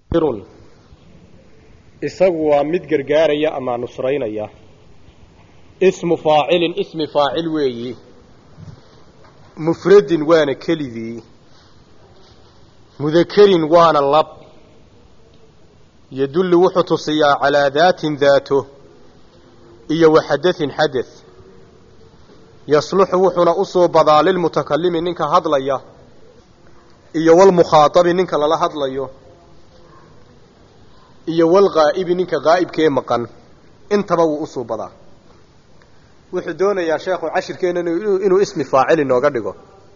run isagu waa mid gargaaraya ama nusraynaya ismu faacilin ismi faacil weeyi mufradin waana kelidii mudakerin waana lab yadullu wuxuu tusiyaa calaa daatin daato iyo wa xadain xadath yasluxu wuxuuna usoo badaa lilmutakalimi ninka hadlaya iyo walmukhaatabi ninka lala hadlayo iyo walghaa'ibi ninka haa'ibkee maqan intaba wuu usoo badaa wuxuu doonayaa sheekhu cashirkeenna inuu ismi faacil inooga dhigo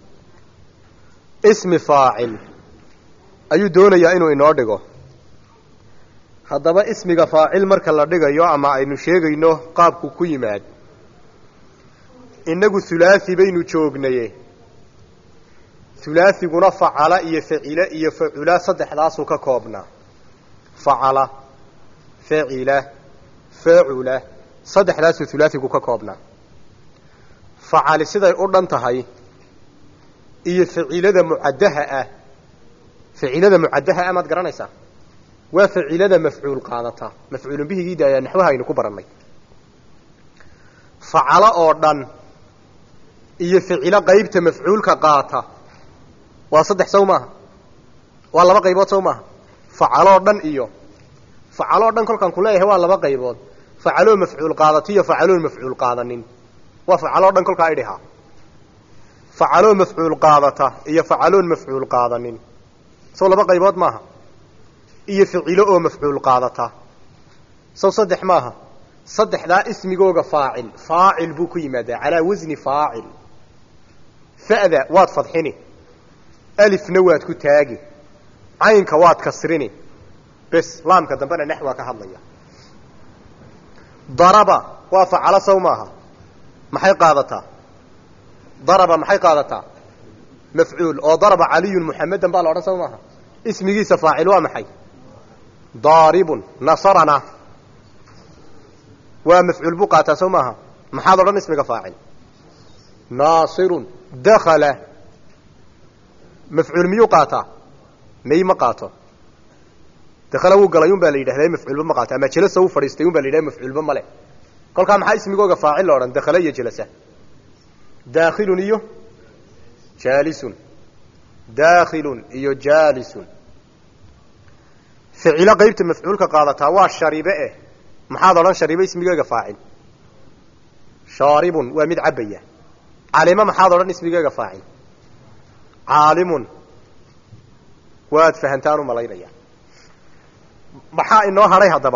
ismi faacil ayuu doonayaa inuu inoo dhigo haddaba ismiga faacil marka la dhigayo ama aynu sheegayno qaabku ku yimaad innagu hulaasi baynu joognaye hulaasiguna facala iyo facile iyo facula saddexdaasuu ka koobnaa facala facila facula saddexdaasuu hulaasigu ka koobnaa facali siday u dhan tahay iyo facilada mucaddaha ah facilada mucaddaha ah maad garanaysaa waa facilada mafcuul qaadata mafcuulun bihigiida ayaa naxwaha aynu ku barannay facalo oo dhan iyo ficilo qaybta mafcuulka qaata waa saddex sow maaha waa laba qaybood sow maaha facaloo dhan iyo facaloo dhan kolkaan ku leeyahay waa laba qaybood facaloo mafcuul qaadata iyo facaloon mafcuul qaadanin waa facaloo dhan kolkaa idhihaa facaloo mafcuul qaadata iyo facaloon mafcuul qaadanin sow laba qaybood maaha iyo ficilo oo mafcuul qaadata sow saddex maaha saddexdaa ismigooga faacil faacil buu ku yimaadaa calaa wasni faacil fa'da waad fadxini alifna waad ku taagi caynka waad kasrini bes laamka dambena nax waa ka hadlaya daraba waa facalo sow maaha maxay qaadataa daraba maxay qaadataa mafcuul oo daraba caliyun muxamedan baa la odhan sow maaha ismigiisa faacil waa maxay daaribun nasarana waa mafcuul buu qaataa sow maaha maxaad odhan ismiga faacil naasirun dakala mafcuul miyuu qaataa may ma qaato dakala wuu galay un baa la yidhahdaa mafcuulba ma qaato ama jelasa wuu fadhiistay un baa la yidhahda mafcuulba male kolkaa maxaa ismigooga faacil la odhan dakala iyo jelasa daakhilun iyo jaalisun daakhilun iyo jaalisun ficilo qaybta mafcuulka qaadataa waa sharibe eh maxaad odhan sharibe ismigeega faacil shaaribun waa mid cabaya calimo maxaad odhan ismigeega faacil caalimun waad fahantaan u malaynaya maxaa inoo hadhay haddaba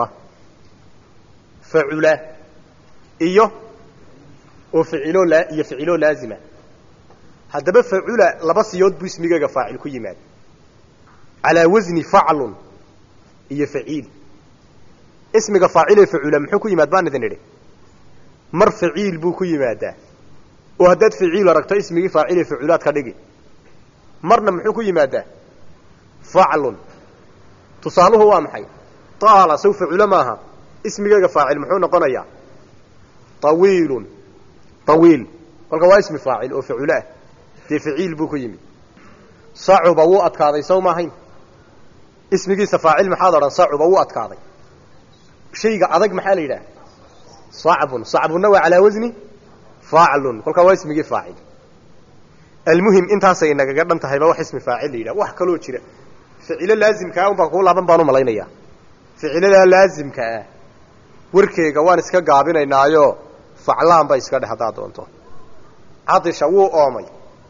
facula iyo oo ficilo laa iyo ficilo laazima haddaba facula laba siyood buu ismigeega faacil ku yimaada calaa wasni faclun iyo faciil ismiga faacil ee facula muxuu ku yimaad baan idin idhi mar faciil buu ku yimaadaa oo haddaad faciil aragto ismigii faacil ee faculaad ka dhigi marna muxuu ku yimaadaa faclun tusaaluhu waa maxay taala saw faculo maaha ismigeega faacil muxuu noqonayaa tawiilun tawiil kolka waa ismi faacil oo faculo ah dee faciil buu ku yimid sacuba wuu adkaaday saw maahayn ismigiisa faacil maxaad odhan sacuba wuu adkaaday shayga adag maxaa la yidhaha sacbun sacbunna waa calaa wasni faclun kolkaa waa ismigii faacil almuhim intaasay nagaga dhan tahayba wax ismi faacil la yidhaha wax kaloo jira ficilo laazimkaa unbaa kuu laaban baan u malaynayaa ficiladaa laazimka ah warkeega waan iska gaabinaynaayo faclaan ba iska dheh haddaad doonto cadisha wuu oomay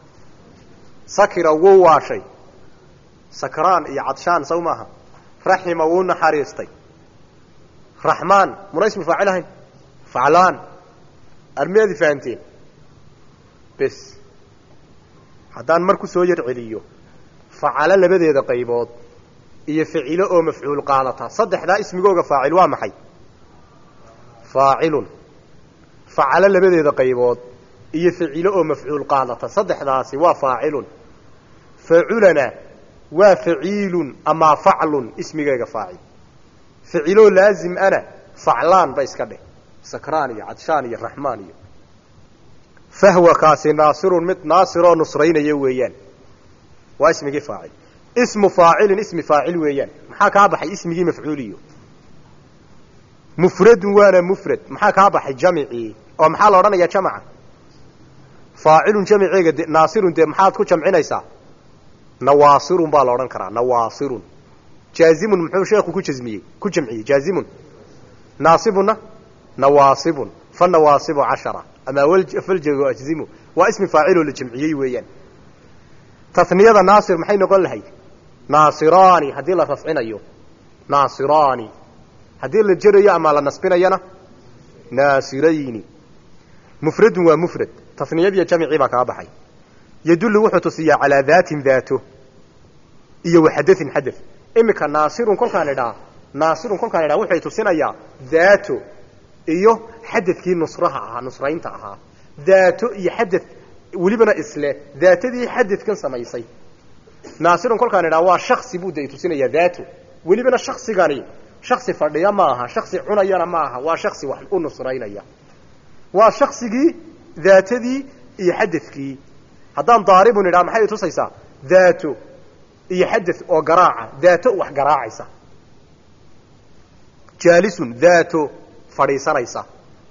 sakira wuu waashay sakraan iyo cadshaan saw maaha raxima wuu naxariistay raxmaan muna ismi faacil ahayn faclaan armiyaadi fahanteen bes haddaan mar ku soo yar celiyo facalo labadeeda qaybood iyo ficilo oo mafcuul qaadata saddexdaa ismigooga faacil waa maxay faacilun facalo labadeeda qaybood iyo ficilo oo mafcuul qaadata saddexdaasi waa faacilun faculana waa faciilun amaa faclun ismigeega faacil ficiloo laazim ana faclaan ba iska dheh sakraan iyo cadshaan iyo raxmaan iyo fahwa kaasi naasirun mid naasiroo nusraynaya weeyaan waa ismigii faacil ismu faacilin ismi faacil weeyaan maxaa kaa baxay ismigii mafcuuliyo mufradun waana mufrad maxaa kaa baxay jamicii oo maxaa la odhanayaa jamaca faacilun jamiceega de naasirun dee maxaad ku jamcinaysaa nawaasirun baa la odhan karaa nawaasirun jaazimun muxuu sheekhu ku jazmiyey ku jamciyey jaazimun naasibuna nawaasibun fanawaasibu cashara ama faljago ajzimu waa ismi faaciloo la jamciyey weeyaan taniyada naasir maxay noqon lahayd naasiraani haddii la rafcinayo naasiraani haddii la jerayo ama la nasbinayana naasirayni mufradun waa mufrad taniyadiiyo jamicii baa kaa baxay yadullu wuxuu tusiyaa calaa daatin daato iyo waxadain xadad iminka naasirun kolkaan idhaa naasirun kolkaan idhaa wuxay tusinayaa daato iyo xadadkii nusraha ahaa nusraynta ahaa daato iyo xadad welibana isle daatadii xadadkan samaysay naasirun kolkaan idhaa waa shaksi buu de tusinayaa daato welibana shaksigani shaksi fadhiya ma aha shaksi cunayana ma aha waa shaksi wax u nusraynaya waa shaksigii daatadii iyo xadadkii haddaan daaribun idhaa maxay tusaysaa daato iyo xadad oo garaaca daato wax garaacaysa jaalisun daato fadhiisanaysa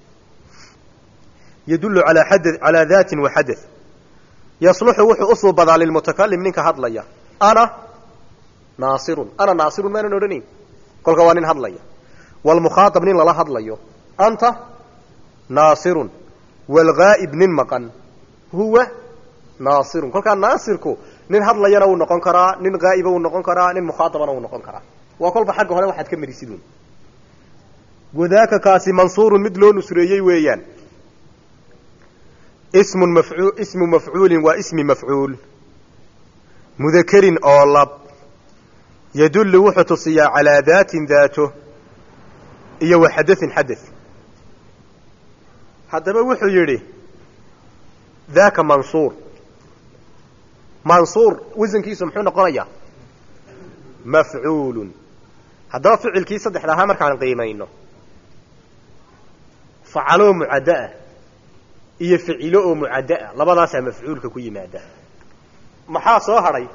yadullu alaa xada calaa daatin wa xadath yasluxu wuxuu usuu badaa lilmutakalim ninka hadlaya ana naasirun ana naasirun maanan odhanayn kolka waa nin hadlaya wlmukhaaab nin lala hadlayo anta naasirun wlgaa'ib nin maqan huwa naasirun kolkaa naasirku nin hadlayana wuu noqon karaa nin haa'iba wuu noqon karaa nin mukhaaabana wuu noqon karaa waa kolba xagga hore waxaad ka marisidun wadaaka kaasi mansuurun mid loo nusreeyey weeyaan ismun mafuu ismu mafcuulin waa ismi mafcuul mudakerin oo lab yadullu wuxuu tusiyaa calaa daatin daato iyo wa xadain xadath haddaba wuxuu yidhi daaka mansuur mansuur wasankiisu muxuu noqonayaa mafcuulun haddaba ficilkii saddexda ahaa markaan qiimayno facaloo mucaddaah iyo ficilo oo mucaddaah labadaasaa mafcuulka ku yimaada maxaa soo hadhay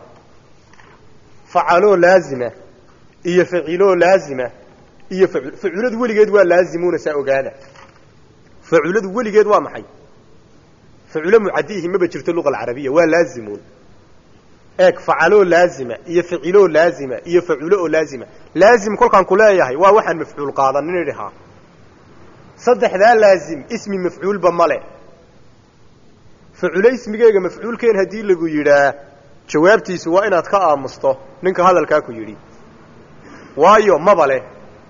facaloo laazima iyo faciloo laazima iyo faculadu weligeed waa laazimuuna saa ogaada faculadu weligeed waa maxay faculo mucadiihi maba jirto luqa alcarabiya waa laazimuun eeg facaloo laazima iyo ficiloo laazima iyo faculo oo laazima laazim kolkaan ku leeyahay waa waxaan mafcuul qaadanin idhahaa saddexdaa laazim ismi mafcuulba male faculo ismigeega mafcuulkeen haddii lagu yidhaa jawaabtiisu waa inaad ka aamusto ninka hadalkaa ku yidhi waayo maba leh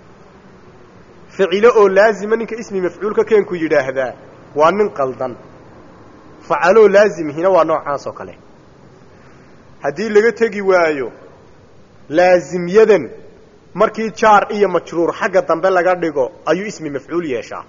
ficilo oo laazima ninka ismi mafcuulka keenku yidhaahdaa waa nin qaldan facaloo laazimihina waa noocaas oo kale haddii laga tegi waayo laazimyadan markii jaar iyo majruur xagga dambe laga dhigo ayuu ismi mafcuul yeeshaa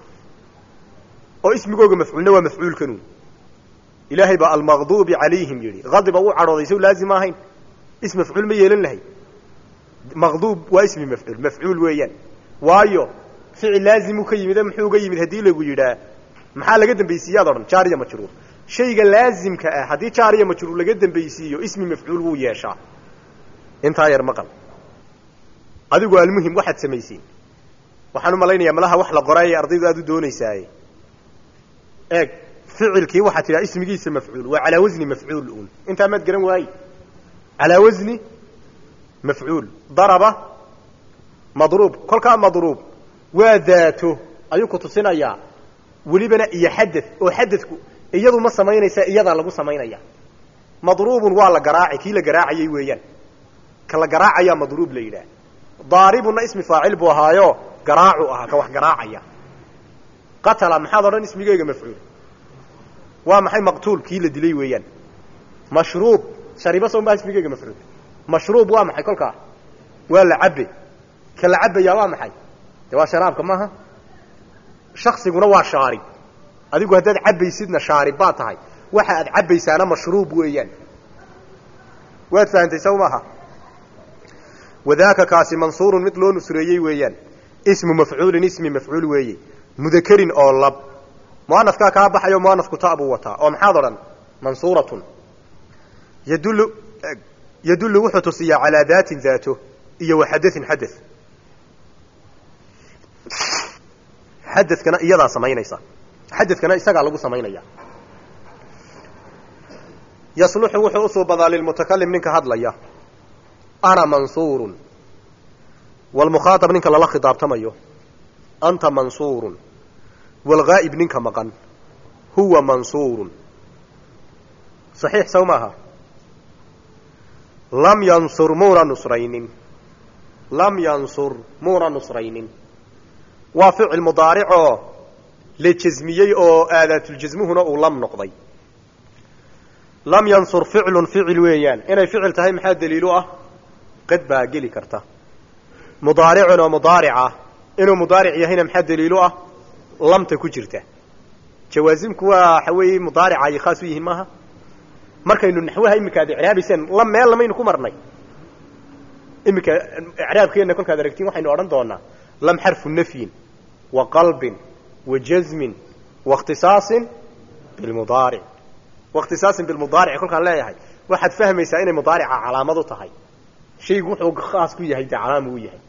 oo ismigooga mafcuulna waa mafcuulkanu ilaahay baa almaqduubi calayhim yidhi hadiba uu cadhooday sow laazim ahayn ism mafcuul ma yeelan lahay maqduub waa ismi mafcuul mafcuul weeyaan waayo ficil laazimuu ka yimid muxuu ga yimid haddii lagu yidhaa maxaa laga dambaysiiyaad odhan jaar iyo majruur shayga laazimka ah haddii jaar iyo majruur laga dambaysiiyo ismi mafcuul wuu yeeshaa intaa yar maqal adigu almuhim waxaad samaysiin waxaan u malaynayaa malaha wax la qoraayay ardaydu aad u doonaysaaye eeg ficilkii waxaad tidhaha ismigiisa mafcuul waa calaa wasni mafcuul un intaa maad garan waaye calaa wasni mafcuul daraba madruub kolkaa madruub waa daato ayuu ku tusinayaa welibana iyo xadad oo xadadku iyadu ma samaynaysa iyadaa lagu samaynaya madruubun waa la garaaci kii la garaacayay weeyaan ka la garaacayaa madruub la yidhaah daaribunna ismi faacil buu ahaayo garaacu ahaa ka wax garaacaya qatala maxaad odhan ismigeyga mafcuul waa maxay maqtuul kii la dilay weeyaan mashruub shariba sooma ismigeyga mafcuul mashruub waa maxay kolkaa waa la cabe ka la cabayaa waa maxay de waa sharaabka maaha shaksiguna waa shaarib adigu haddaad cabaysidna shaarib baa tahay waxa aad cabaysaana mashruub weeyaan waad fahantay saw maaha wadaaka kaasi mansuurun mid loo nusreeyey weeyaan ismu mafcuulin ismi mafcuul weeye mudakerin oo lab muanafkaa kaa baxayo muanafku ta buu wataa oo maxaad odhan mansuuratun yadullu yadullu wuxuu tusiyaa calaa daatin daato iyo wa xadain xada xadadkana iyadaa samaynaysa xadadkana isagaa lagu samaynaya yasluxu wuxuu usuu badaa lilmutakalim ninka hadlaya ana mansuurun walmukhaatab ninka lala khidaabtamayo anta mansuurun walghaa'ib ninka maqan huwa mansuurun saxiix saw maaha lam yansur muuna nusraynin lam yansur muuna nusraynin waa ficil mudaaricoo la jasmiyey oo aadaatuljasmuhuna uu lam noqday lam yansur ficlun ficil weeyaan inay ficil tahay maxaa daliilu ah qad baa geli karta mudaaricun oo mudaarica inuu mudaaric yahayna maxaa daliilu ah lamta ku jirta jawaasimku waa waxa weeye mudaarica ay khaas u yihiin maaha markaynu naxwaha iminka ad icraabayseen lam meel lamaynu ku marnay iminka icraabkeenna kolkaad aragtiin waxaynu odhan doonaa lam xarfu nafyin wa qalbin wa jazmin wa ikhtisaasin bilmudaaric wa ikhtisaasin bilmudaaric kolkaan leeyahay waxaad fahmaysaa inay mudaarica calaamad u tahay shaygu wuxuu khaas ku yahay dee calaam uu yahay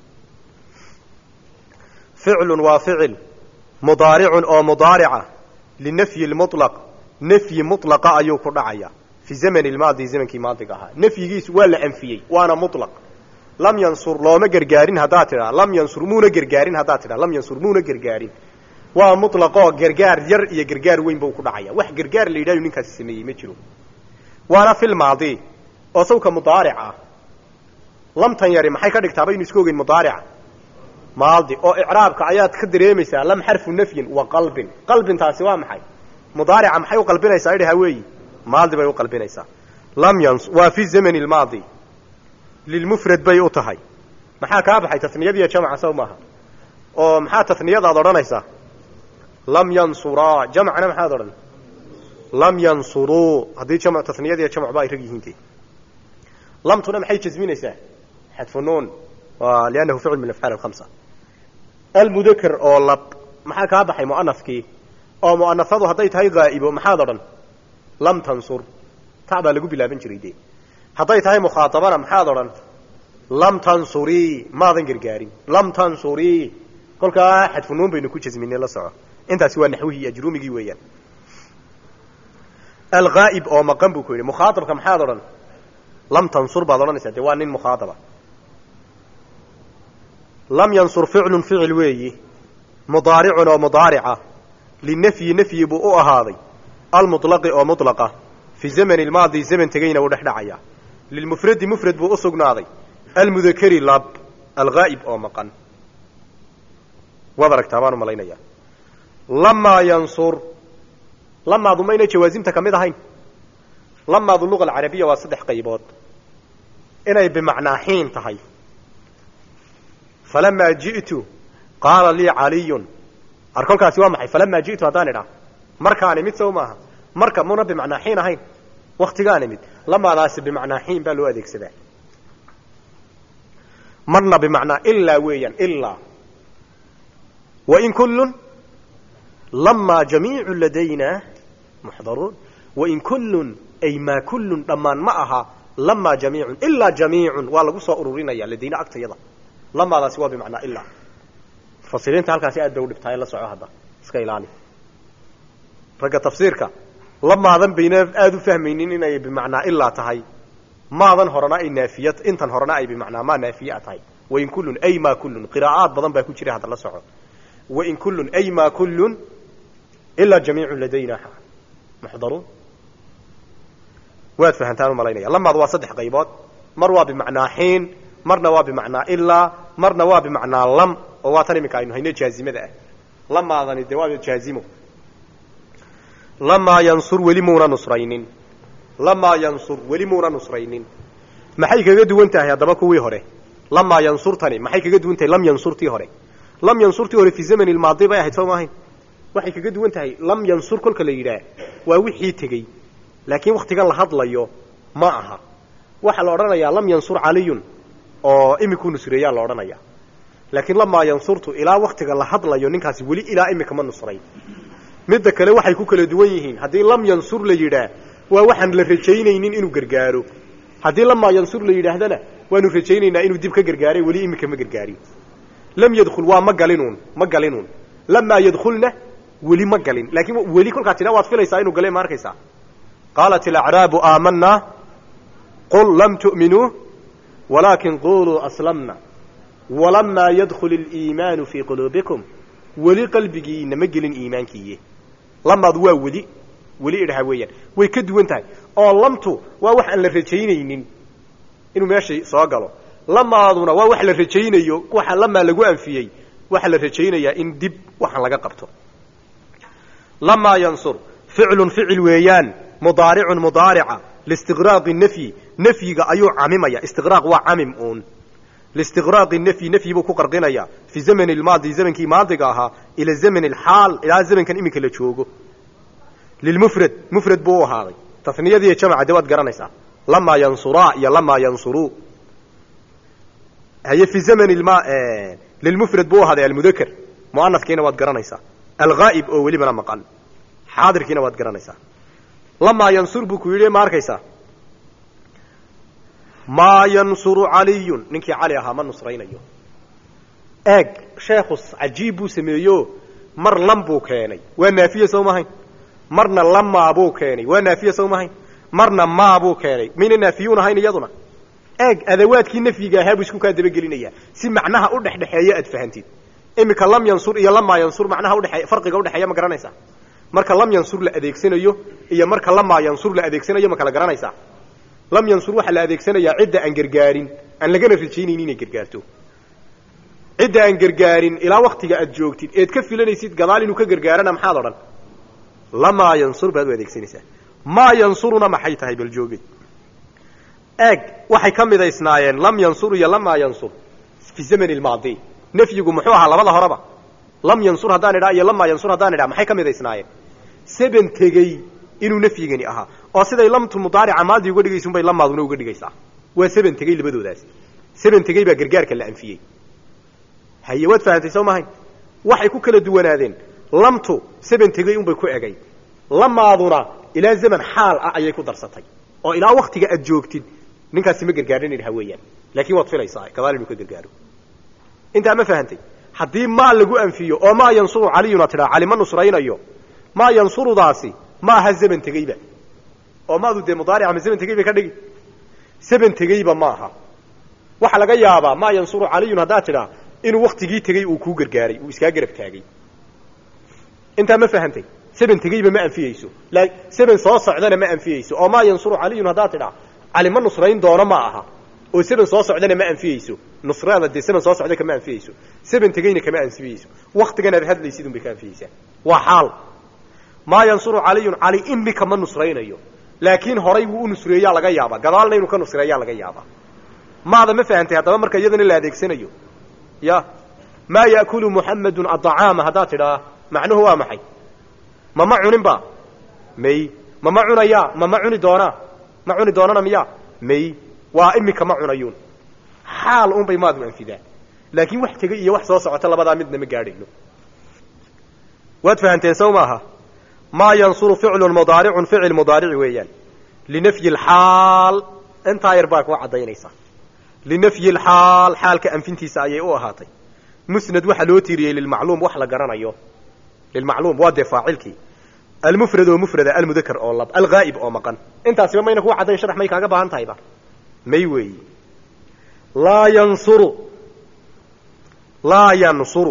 ficlun waa ficil mudaaricun oo mudaarica linafyi lmutlaq nafyi mutlaqa ayuu ku dhacaya fi zamani lmaadi zamankii maadiga ahaa nafyigiisu waa la anfiyey waana mutlaq lam yansur looma gargaarin haddaad tidhaa lam yansur muuna gargaarin haddaad tidhaa lam yansur muuna gargaarin waa mutlaqoo gargaar yar iyo gargaar weyn buu ku dhacaya wax gargaar la yidhahyo ninkaasi sameeyey ma jiro waana fil maadi oo sawka mudaaric ah lamtan yari maxay ka dhigtaa baynu isku ogeyn mudaarica maadi oo icraabka ayaad ka dareemaysaa lam xarfu nafyin wa qalbin qalbintaasi waa maxay mudaarica maxay u qalbinaysaa idhaha weeyi maadi bay u qalbinaysaa lam yans waa fi zamani lmaadi lilmufrad bay u tahay maxaa kaa baxay taniyadiiyo jamca saw maaha oo maxaa taniyadaad odhanaysaa lam yansuraa jamcna maxaad odhan lam yansuruu haddii jam taniyadiiyo jamcba ay rag yihiin de lamtuna maxay jasminaysaa xadfu nuun liannahu ficl min afcaal alkhamsa almudakar oo lab maxaa kaa baxay mu'anafkii oo mu'anafadu hadday tahay haa'ibo maxaad odhan lam tansur ta baa lagu bilaaban jiray dee hadday tahay mukhaaabana maxaad odhan lam tansurii maadan gargaarin lam tansurii kolkaa xadfunuun baynu ku jasminay la soco intaasi waa naxwihii iyo ajruumigii weeyaan alghaa'ib oo maqan buu ku yidhi mukhaaabka maxaad odhan lam tansur baad odhanaysaa dee waa nin mukhaadaba lam yansur ficlun ficil weeyi mudaaricun oo mudaarica linafyi nafyi buu u ahaaday almuطlaqi oo muطlaqa fi zamani lmaadi zaman tegeyna wuu dhex dhacaya lilmufradi mufrad buu u sugnaaday almudakari lab alghaa'ib oo maqan waad aragtaa baan u malaynaya lamaa yansur lamaadu mayna jawaasimta ka mid ahayn lamaadu luga alcarabiya waa saddex qaybood inay bimacnaa xiin tahay falamaa ji'tu qaala lii caliyun ar kolkaasi waa maxay falamaa ji'tu haddaan idhaa markaan imid sow maaha marka muna bimacnaa xiin ahayn waktigaan imid lamaadaasi bimacnaa xiin baa loo adeegsadaa marna bimacnaa ilaa weeyaan ilaa wain kullun lamaa jamiicu ladayna muxdaruun wain kullun ay maa kullun dhammaan ma aha lamaa jamiicun ilaa jamiicun waa lagu soo ururinaya ladayna agtayada lamaadaasi waa bimacnaa ilaa mufasiriinta halkaasi aad bay udhibtaay la soco hadda iska ilaali ragga tafsiirka lamaadan bayna aada u fahmaynin inay bimacnaa ilaa tahay maadan horena ay naafiya intan horena ay bimacnaa maa naafiyaa tahay wain kullun ay maa kullun qiraa'aad badan baa ku jira hadda la soco wain kullun ay maa kullun ilaa jamiicun ladayna muxdaruun waad fahantaan u malaynaya lamaad waa saddex qaybood mar waa bimacnaa xiin marna waa bimacnaa ilaa marna waa bimacnaa lam oo waa tan iminka aynu hayno jaazimada ah lamaadani dee waa jaazimo lamaa yansur weli muuna nusraynin lamaa yansur weli muuna nusraynin maxay kaga duwan tahay haddaba kuwii hore lamaa yansurtani maxay kaga duwan tahay lam yansurtii hore lam yansurtii hore fi zamani lmaadi bay ahayd soo maahayn waxay kaga duwan tahay lam yansur kolka la yidhaah waa wixii tegey laakiin waktigan la hadlayo ma aha waxaa la odhanayaa lam yansur caliyun oo imikuu nusreeyaa la odhanaya laakiin lamaa yansurtu ilaa waktiga la hadlayo ninkaasi weli ilaa imika ma nusray midda kale waxay ku kala duwan yihiin haddii lam yansur la yidhaah waa waxaan la rajaynaynin inuu gargaaro haddii lamaa yansur la yidhaahdana waanu rajaynaynaa inuu dib ka gargaaray weli iminka ma gargaarin lam yadkhul waa ma galinuun ma galinuun lamaa yadkhulna weli ma galin laakiin weli kolkaa tidha waad filaysaa inuu gale ma arkaysaa qaalat alacraabu aamanaa qul lam tu'minuu walaakin quluu aslamna walamaa yadkhul aliimaanu fii quluubikum weli qalbigiina ma gelin iimaankiiye lamaadu waa weli weli idhaha weeyaan way ka duwan tahay oo lamtu waa wax aan la rajaynaynin inuu meeshay soo galo lamaaduna waa wax la rajaynayo waxa lamaa lagu anfiyey waxaa la rajaynayaa in dib waxaan laga qabto lamaa yansur ficlun ficil weeyaan mudaaricun mudaarica listiqraaqi nafyi nafyiga ayuu camimaya istiqraaq waa camim uun listiqraaqi nafyi nafyi buu ku qarqinaya fi zamani lmaadi zamankii maadiga ahaa ila zamani alxaal ilaa zamankan iminka la joogo lilmufrad mufrad buu u ahaaday taniyadiiyo jamca de waad garanaysaa lamaa yansuraa iyo lamaa yansuruu haye fi zamani lma lilmufrad buu ahaaday almudakar muanafkiina waad garanaysaa alghaa'ib oo welibana maqan xaadirkiina waad garanaysaa lamaa yansur buu ku yidhi ma arkaysaa maa yansuru caliyun ninkii cali ahaa ma nusraynayo eeg sheekhu cajiib buu sameeyo mar lam buu keenay waa naafiye sow mahayn marna lamaa buu keenay waa naafiye sow mahayn marna maa buu keenay mayna naafiyuun ahayn iyaduna eeg adawaadkii nafyiga ahaa buu isku kaa dabagelinayaa si macnaha u dhexdhexeeya aad fahantid iminka lam yansur iyo lamaa yansur macnaha udhee farqiga udhexeeya ma garanaysaa marka lam yansur la adeegsanayo iyo marka lamaa yansur la adeegsanayo ma kala garanaysaa lam yansur waxaa la adeegsanayaa cidda aan gargaarin aan lagana rajaynayni inay gargaarto cidda aan gargaarin ilaa waktiga aad joogtid eed ka filanaysid gadaal inuu ka gargaarana maxaad odhan lamaa yansur baad u adeegsanaysaa maa yansuruna maxay tahay bal joogay eeg waxay ka midaysnaayeen lam yansur iyo lamaa yansur fi zamani lmaadi nafyigu muxuu ahaa labada horeba lam yansur haddaan idhaa iyo lamaa yansur haddaan idhaa maxay ka midaysnaayeen seben tegey inuu nafyigani ahaa oo siday lamtu mudaarica maadi uga dhigaysa unbay lamaaduna uga dhigaysaa waa seben tegey labadoodaas seben tegey baa gargaarka la anfiyey haye waad fahantay soo mahayn waxay ku kala duwanaadeen lamtu seben tegey unbay ku egay lamaaduna ilaa zaman xaal ah ayay ku darsatay oo ilaa waktiga aad joogtid ninkaasi ma gargaarin idhaha weeyaan laakiin waad filaysaa gadaal inuu ka gargaaro intaa ma fahantay haddii maa lagu anfiyo oo maa yansuru caliyuna tidhaa cali ma nusraynayo maa yansurudaasi ma aha zaman tegeyba oo maadu dee mudaarica ma zaman tegey bay ka dhigi zaman tegeyba ma aha waxaa laga yaabaa maa yansuru caliyun haddaad tidhaa inuu waktigii tegey uu kuu gargaaray uu iskaa garab taagay intaa ma fahantay seben tegeyba ma anfiyeyso seben soo socdana ma anfiyeyso oo maa yansuru caliyun haddaad tidhaa cali ma nusrayn doono ma aha oo seben soo socdana ma anfiyeyso nusrada dee seben soo socda kama anfiyeyso seben tegeyna kama anfiyeyso waktigan aad hadlaysid un bay ka anfiyeysaa waa xaal maa yansuru caliyun cali imika ma nusraynayo laakiin horay wuu u nusreeyaa laga yaabaa gadaalna inuu ka nusreeyaa laga yaabaa maada ma fahantay haddaba marka iyadana la adeegsanayo ya maa yaakulu muxamedun adacaama haddaad tidhaa macnuhu waa maxay mama cunin ba may mama cunayaa mama cuni doonaa ma cuni doonana miya may waa imika ma cunayuun xaal un bay maadu anfidaa laakiin wax tegey iyo wax soo socota labadaa midna ma gaadhayno waad fahanteen sow maaha maa yansuru ficlun mudaaricun ficil mudaarici weeyaan linafyi lxaal intaa yar baa kuu caddaynaysa linafyi lxaal xaalka anfintiisa ayay u ahaatay musnad waxaa loo tiiriyey lilmacluum wax la garanayo lilmacluum waa dee faacilkii almufrad oo mufrada almudakar oo lab alghaa'ib oo maqan intaasiba mayna kuu caddayn sharax may kaaga baahan tahayba may weeyi laa yansuru laa yansuru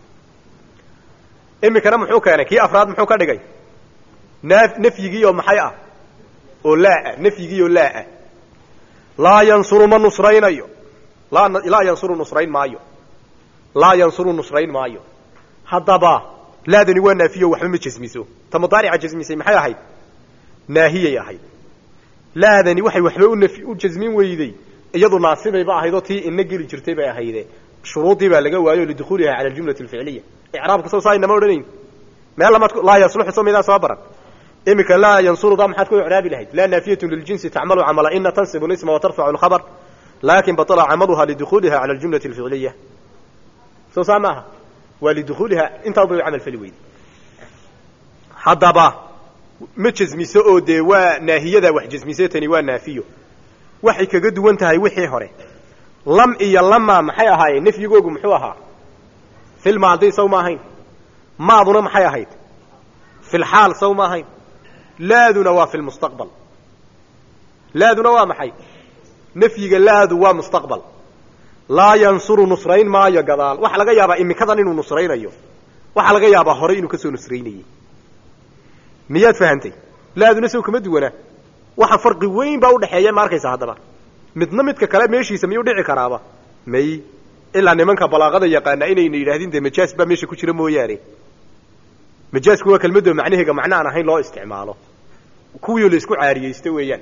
iminkana muxuu keenay kii afraad muxuu ka dhigay na nafyigii oo maxay ah oo laa nafyigii oo laa ah laa yansuru ma nusraynayo laa laa yansuru nusrayn maayo laa yansuru nusrayn maayo haddaba laadani waa naafiyo waxba ma jasmiso ta mudaarica jasmisay maxay ahayd naahiyay ahayd laadani waxay waxba unaf u jasmin weyday iyadu naasibayba ahayd oo tii ina geli jirtay bay ahayde shuruudii baa laga waayo lidukhuuliha cala aljumlati alficliya icraabka soo saa inama odhanayn meel lamaad laa yasluxu soo midaa soo baran iminka laa yansuruda maxaad ku icraabi lahayd laa naafiyatu liljinsi tacmalu camala ina tansibu lisma watarfacu lkhabar laakin batala camaluha lidukhuuliha cala aljumlati alficliya soo saa maaha waa lidukhuuliha intaa bay camal fali weyday haddaba ma jasmiso oo dee waa naahiyada wax jasmise tani waa naafiyo waxay kaga duwan tahay wixii hore lam iyo lama maxay ahaayeen nafyigoogu muxuu ahaa fil maadi saw ma ahayn maaduna maxay ahayd fil xaal saw ma ahayn laaduna waa fi lmustaqbal laaduna waa maxay nafyiga laadu waa mustaqbal laa yansuru nusrayn maayo gadaal waxaa laga yaabaa imikadan inuu nusraynayo waxaa laga yaabaa horay inuu kasoo nusraynayey miyaad fahantay laaduna sow kama duwanaa waxa farqi weyn baa udhexeeya ma arkaysa haddaba midna midka kale meeshiisa miyuu dhici karaaba may ilaa nimanka balaaqada yaqaana inayna yidhahdin dee majaas baa meesha ku jira mooyaane majaasku waa kelmadoo macnaheega macno aan ahayn loo isticmaalo kuwii la isku caariyeysta weeyaan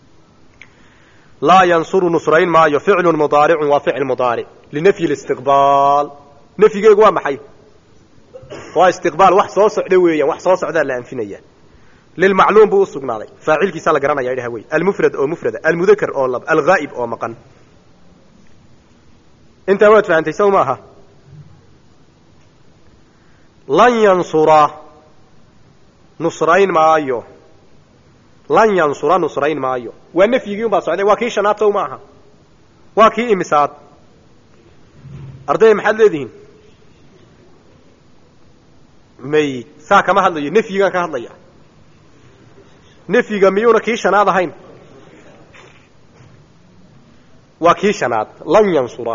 laa yansuru nusrayn maayo ficlu mudaaricun waa ficil mudaaric linafyi listiqbaal nafyigeegu waa maxay waa istiqbaal wax soo socda weeyaan wax soo socdaa la anfinaya lilmacluum buu usugnaaday faacilkiisaa la garanaya idhaha wey almufrad oo mufrada almudakar oo lab alghaa'ib oo maqan intaa waad fahantay saw maaha lan yansura nusrayn maayo lan yansura nusrayn maayo waa nafyigii un baa socday waa kii shanaad saw maaha waa kii imisaad ardaya maxaad leedihiin may saa kama hadlayo nafyigaan ka hadlaya nafyiga miyuuna kii shanaad ahayn waa kii shanaad lan yansura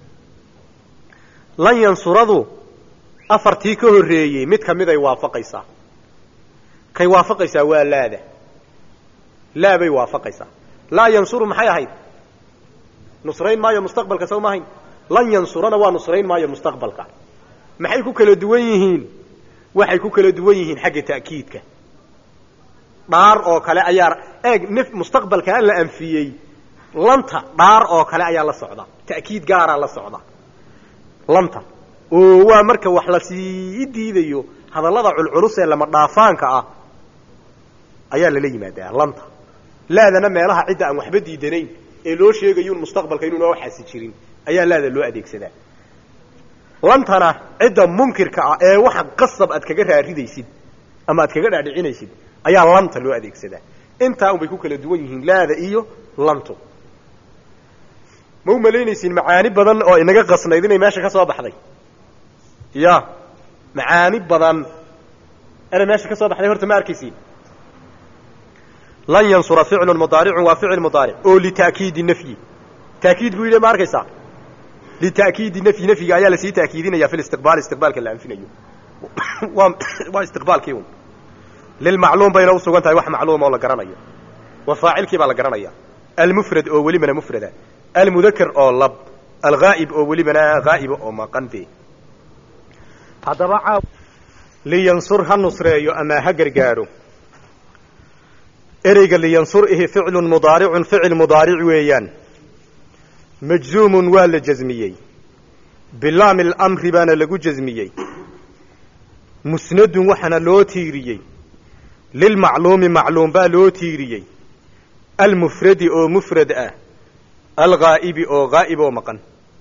lan yansuradu afartii ka horreeyey mid ka miday waafaqaysaa kay waafaqaysaa waa laada laa bay waafaqaysaa laa yansuru maxay ahayd nusrayn maayo mustaqbalka saw ma ahayn lan yansurana waa nusrayn maayo mustaqbalka maxay ku kala duwan yihiin waxay ku kala duwan yihiin xagga ta'kiidka dhaar oo kale ayaa eeg nf mustaqbalkaa la anfiyey lanta dhaar oo kale ayaa la socda ta'kiid gaaraa la socda lanta oo waa marka wax la sii diidayo hadallada culculus ee lama dhaafaanka ah ayaa lala yimaadaa lanta laadana meelaha cidda aan waxba diidanayn ee loo sheegayun mustaqbalka inuuna waxaasi jirin ayaa laada loo adeegsadaa lantana cidda munkirka ah ee waxa qasab aad kaga raaridaysid ama aad kaga dhaadhicinaysid ayaa lanta loo adeegsadaa intaa unbay ku kala duwan yihiin laada iyo lantu ma u malaynaysiin macaani badan oo inaga qasnayd inay meesha ka soo baxday ya macaani badan inay meesha ka soo baxday horta ma arkaysiin lan yansura ficlu mudaaricun waa ficil mudaaric oo lita'kiidi nafyi ta'kiid buu yidhi ma arkaysaa lita'kiidi nafyi nafyiga ayaa lasii ta'kiidinaya fi listiqbaal istiqbaalka la anfinayo waa waa istiqbaalkii un lilmacluum bayna usugan tahay wax macluum oo la garanayo wa faacilkii baa la garanaya almufrad oo welibana mufrada almudakar oo lab alghaa'ib oo welibana haa'iba oo maqan be haddaba caaw liyansur ha nusreeyo ama ha gargaaro ereyga liyansur ihi ficlun mudaaricun ficil mudaaric weeyaan majzuumun waa la jasmiyey bilaami alamri baana lagu jasmiyey musnadun waxaana loo tiiriyey lilmacluumi macluum baa loo tiiriyey almufradi oo mufrad ah alghaa'ibi oo haa'ib oo maqan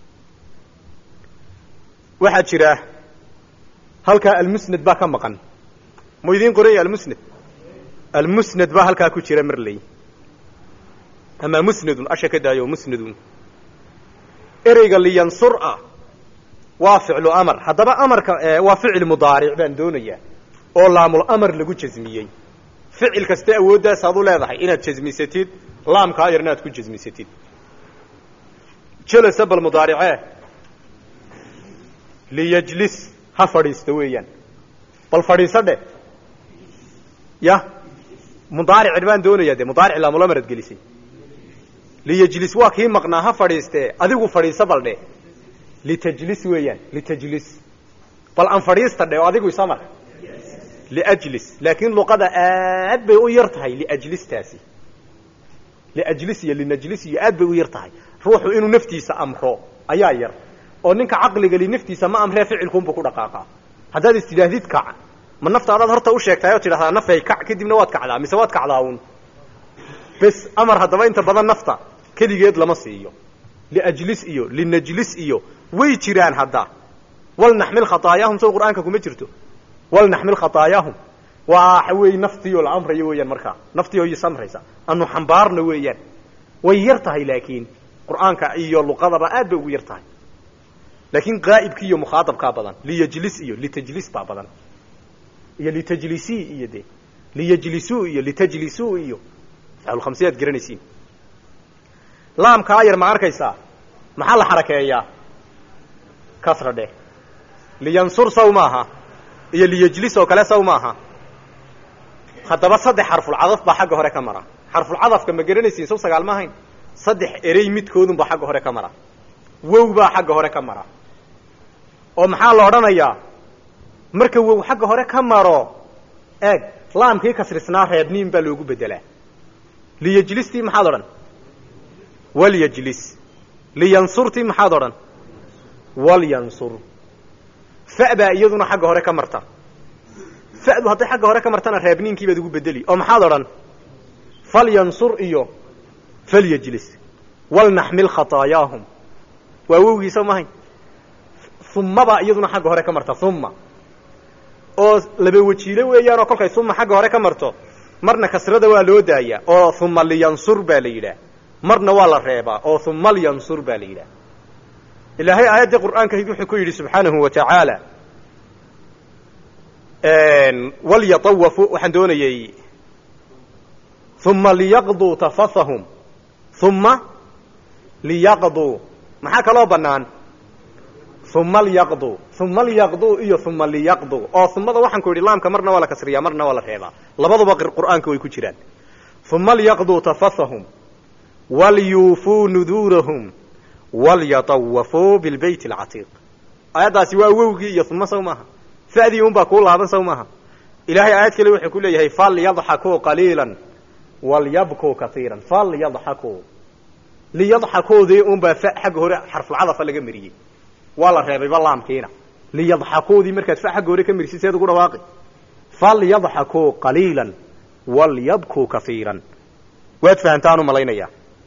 waxaa jira halkaa almusnad baa ka maqan mu idiin qoranya almusnad almusnad baa halkaa ku jira marley ama musnadun asha ka daayo musnadun ereyga liyansur ah waa ficlu amar haddaba amarka waa ficil mudaaric baan doonayaa oo laamul amar lagu jasmiyey ficil kaste awooddaas aad u leedahay inaad jasmisatid laamkaa yarna aad ku jasmisatid jelasa bal mudaaricee liyajlis ha fadhiisto weeyaan bal fadhiiso dheh ya mudaaric baan doonayaa dee mudaaric laamul amar ad gelisay liyajlis waa kii maqnaa ha fadhiistee adigu fadhiiso bal dheh litajlis weeyaan litajlis bal aan fadhiista dheh oo adigu isamar liajlis laakiin luqada aad bay u yar tahay liajlistaasi liajlis iyo linajlis iyo aad bay u yar tahay ruuxu inuu naftiisa amro ayaa yar oo ninka caqliga li naftiisa ma amree ficilkuunbu ku dhaqaaqaa haddaad is tidhaahdid kac ma naftaadaad horta u sheegtahay oo tidhahdaa nafay kac kadibna waad kacdaa mise waad kacdaa uun bes amar haddaba inta badan nafta keligeed lama siiyo liajlis iyo linajlis iyo way jiraan hadda walnaxmil khataayahum sow qur'aanka kuma jirto walnaxmil khataayahum waxa weeye naftiioo la amrayo weeyaan markaa naftii oo isamraysa anu xambaarna weeyaan way yar tahay laakiin qur'aanka iyo luqadaba aad bay ugu yar tahay laakiin qaa'ibki iyo mukhaadabkaa badan liyajlis iyo litajlis baa badan iyo litajlisii iyo de liyajlisuu iyo litajlisuu iyo afcaalulkhamsiya ad garanaysiin laamkaa yar ma arkaysaa maxaa la xarakeeyaa kasra dheh liyansur saw maaha iyo liyajlis oo kale saw maaha haddaba saddex xarfulcadaf baa xagga hore ka mara xarfulcadafka ma garanaysiin saw sagaal ma ahayn saddex erey midkoodunbaa xagga hore ka mara wow baa xagga hore ka mara oo maxaa la odhanayaa marka wow xagga hore ka maro eeg laamkii kasrisnaa reebniin baa loogu bedelaa liyajlistii maxaad odhan walyajlis liyansurtii maxaad odhan walyansur fa baa iyaduna xagga hore ka marta fa'du hadday xagga hore ka martana reebniinkii baad ugu bedeli oo maxaad odhan falyansur iyo falyajlis walnaxmil khataayaahum waa wowgiisa mahayn uma baa iyaduna xagga hore ka marta uma oo laba wajiilo weeyaanoo kolkay uma xagga hore ka marto marna kasrada waa loo daayaa oo uma liyansur baa la yidhaah marna waa la reebaa oo uma lyansur baa la yidhaah ilaahay aayaddii qur'aankahayd wuxuu ku yidhi subxaanahu wa tacaala walyatawafu waxaan doonayey uma liyaqduu tafathahum uma liyaqduu maxaa kaloo bannaan uma lyaqduu uma lyaqduu iyo uma liyaqduu oo umada waxaan ku yidhi laamka marna waa la kasriyaa marna waa la reebaa labaduba qur'aanka way ku jiraan uma lyaqduu tafathahum walyuufuu nuduurahum walyatawafuu bilbayt alcatiiq aayaddaasi waa wowgii iyo uma saw maaha fa'dii un baa kuu laaban saw maaha ilaahay aayad kale wuxuu ku leeyahay falyadxakuu qaliilan walyabkuu kaiiran falyadxakuu liyadxakuudii un baa fa xagga hore xarfulcadafa laga mariyey waa la reebayba laamkiina liyadxakuudii markaad fa xagga hore ka marisid seed ugu dhawaaqi falyadxakuu qaliilan walyabkuu kaiiran waad fahamtaan u malaynayaa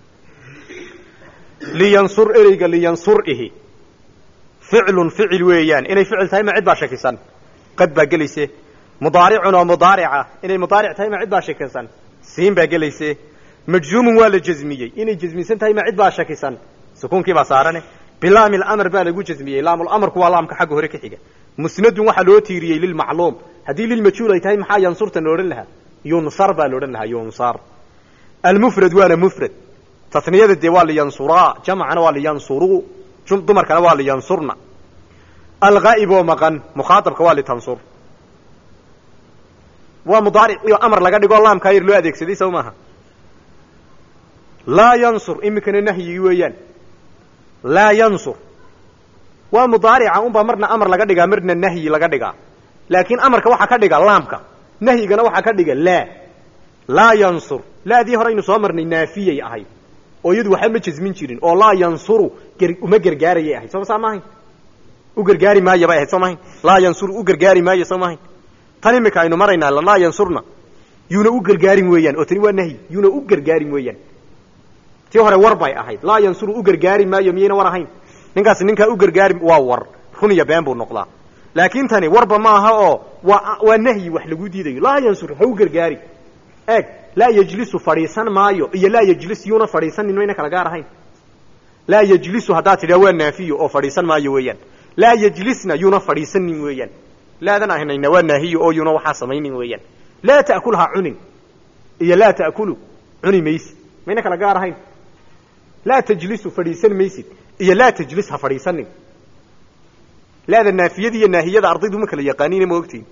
liyansur ereyga liyansur ihi ficlun ficil weeyaan inay ficil tahay ma cid baa shakisan qad baa gelayse mudaaricun oo mudaarica inay mudaaric tahay ma cid baa shakisan siin baa gelayse majzuumun waa la jazmiyey inay jazmisan tahay ma cid baa shakisan sukuunkii baa saarane bilaami lamr baa lagu jazmiyey laamulamarku waa laamka xagga hore ka xiga musnadun waxaa loo tiiriyey lilmacluum haddii lilmajhuul ay tahay maxaa yansurta la odhan lahaa yunsar baa la odhan lahaa yunsar almufrad waana mufrad taniyada dee waa liyansuraa jamcana waa liyansuruu dumarkana waa liyansurna alghaa'ib oo maqan mukhaaabka waa litansur waa mudaaric iyo amar laga dhigo laamkaa yar loo adeegsaday saw maaha laa yansur iminkana nahyigii weeyaan laa yansur waa mudaarica unbaa marna amar laga dhigaa marna nahyi laga dhigaa laakiin amarka waxaa ka dhiga laamka nahyigana waxaa ka dhiga laa laa yansur laadii hore aynu soo marnay naafiyay ahayd oo iyadu waxba ma jazmin jirin oo laa yansuru uma gargaarayay ahayd sooma saa maahayn u gargaari maayo bay ahayd soo maahayn laa yansuru u gargaari maayo soo maahayn tan imika aynu maraynaa laa yansurna yuuna u gargaarin weeyaan oo tani waa nahyi yuuna u gargaarin weeyaan tii hore war bay ahayd laa yansuru u gargaari maayo miyayna war ahayn ninkaasi ninkaa u gargaari waa war run iyo been buu noqdaa laakiin tani warba maaha oo waa waa nahyi wax lagu diidayo laa yansur ha u gargaari eeg laa yejlisu fadhiisan maayo iyo laa yejlis yuuna fadhiisanin mayna kala gaar ahayn laa yejlisu haddaad tidhaa waa naafiyo oo fadhiisan maayo weeyaan laa yejlisna yuuna fadhiisanin weeyaan laadan ahnayna waa naahiyo oo yuuna waxaa samaynin weeyaan laa ta'kul ha cunin iyo laa ta'kulu cuni maysid mayna kala gaar ahayn laa tajlisu fadhiisan maysid iyo laa tajlis ha fadhiisanin laada naafiyada iyo naahiyada ardaydu ma kala yaqaaniine ma ogtiin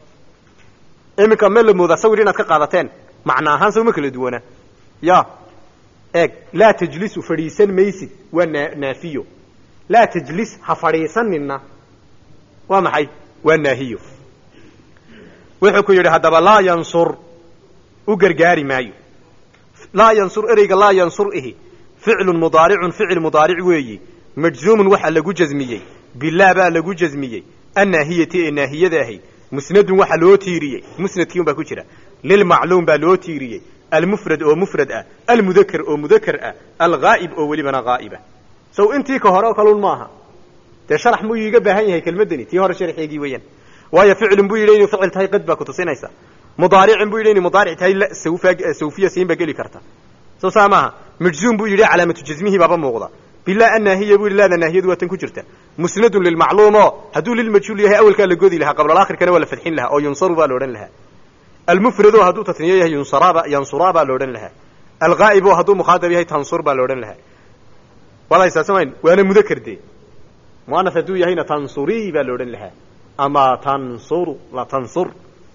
iminka ma la moodaa sawir inaad ka qaadateen macna ahaan saw ma kala duwanaa ya eeg laa tajlisu fadhiisan maysid waa na naafiyo laa tajlis ha fadhiisaninna waa maxay waa naahiyo wuxuu ku yidhi haddaba laa yansur u gargaari maayo laa yansur ereyga laa yansur ihi ficlun mudaaricun ficil mudaaric weeyi majzuumun waxaa lagu jazmiyey bilaa baa lagu jazmiyey annaahiyati ee naahiyada ahayd musnadun waxaa loo tiiriyey musnadkii un baa ku jira lilmacluum baa loo tiiriyey almufrad oo mufrad ah almudaker oo mudaker ah alghaa'ib oo welibana haa'iba sow intii ka hore oo kalun maaha dee sharax muu iiga baahan yahay kelmaddani tii hore sharxeegii weeyaan waayo ficlun buu yidhi inuu ficil tahay qad baa kutusinaysa mudaaricin buu yidhi inay mudaaric tahay sawfa sawfiya siin baa geli karta soo saa maaha majzuum buu yidhi calaamatu jasmihi baaba muuqda bilaa annaahiya buu yidhi laada naahiyadu waa tan ku jirta musnadun lilmacluumo hadduu lilmajhuul yahay awelkaa la godi lahaa qablalakhirkana waa la fadxin lahaa oo yunsaru baa la odhan lahaa almufrado hadduu tatniyo yahay yunsaraaba yansuraa baa la odhan lahaa alghaa'ibo hadduu mukhaatab yahay tansur baa la odhan lahaa walaysasamayn waana mudakar dee muanas hadduu yahayna tansurii baa la odhan lahaa ama tansuru la tansur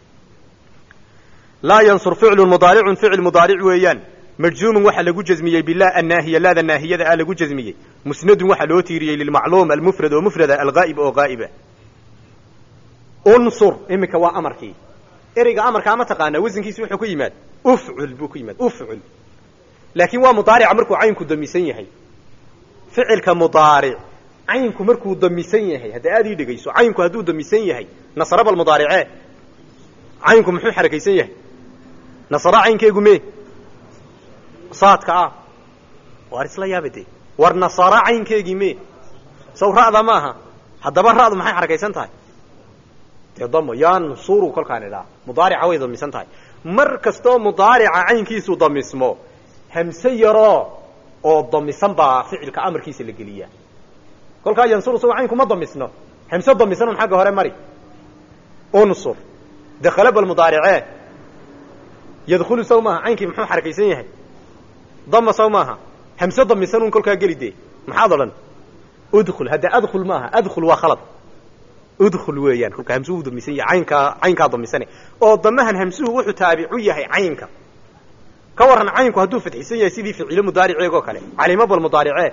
laa yansur ficlu mudaaricun ficil mudaaric weeyaan majzuumun waxaa lagu jasmiyey bilaa annaahiya laada naahiyada ah lagu jasmiyey musnadun waxaa loo tiiriyey lilmacluum almufrad oo mufrada alghaa'ib oo gaa'iba unsur iminka waa amarkii ereyga amarkaa ma taqaanaa wasankiisi wuxuu ku yimaad ufcul buu ku yimaad ufcul laakiin waa mudaarica markuu caynku damisan yahay ficilka mudaaric caynku markuu damisan yahay hadda aad ii dhegayso caynku hadduu damisan yahay nasraba almudaaricee caynku muxuu xarakaysan yahay nasra caynkeegu me saadka ah waar isla yaaba dee war nasara caynkeegii me saw ra'da maaha haddaba ra'du maxay xarakaysan tahay dee damo yansuru kolkaan idhaa mudaarica way damisan tahay mar kastoo mudaarica caynkiisu damismo hamse yaroo oo damisan baa ficilka amarkiisa la geliyaa kolkaa yansuru saw caynku ma damisno hamse damisan un xagga hore mari unsur dakhala balmudaaricee yadkhulu saw maaha caynkii muxuu xarakaysan yahay dama saw maaha hamse damisan un kolkaa geli dee maxaad odhan udkhul hadda adkhul maaha adkhul waa khalad udkhul weeyaan kolka hamsuhu damisan yahay caynkaa caynkaa damisane oo damahan hamsuhu wuxuu taabicu yahay caynka ka warran caynku hadduu fadxisan yahay sidii ficilo mudaariceegoo kale calimo bal mudaaricee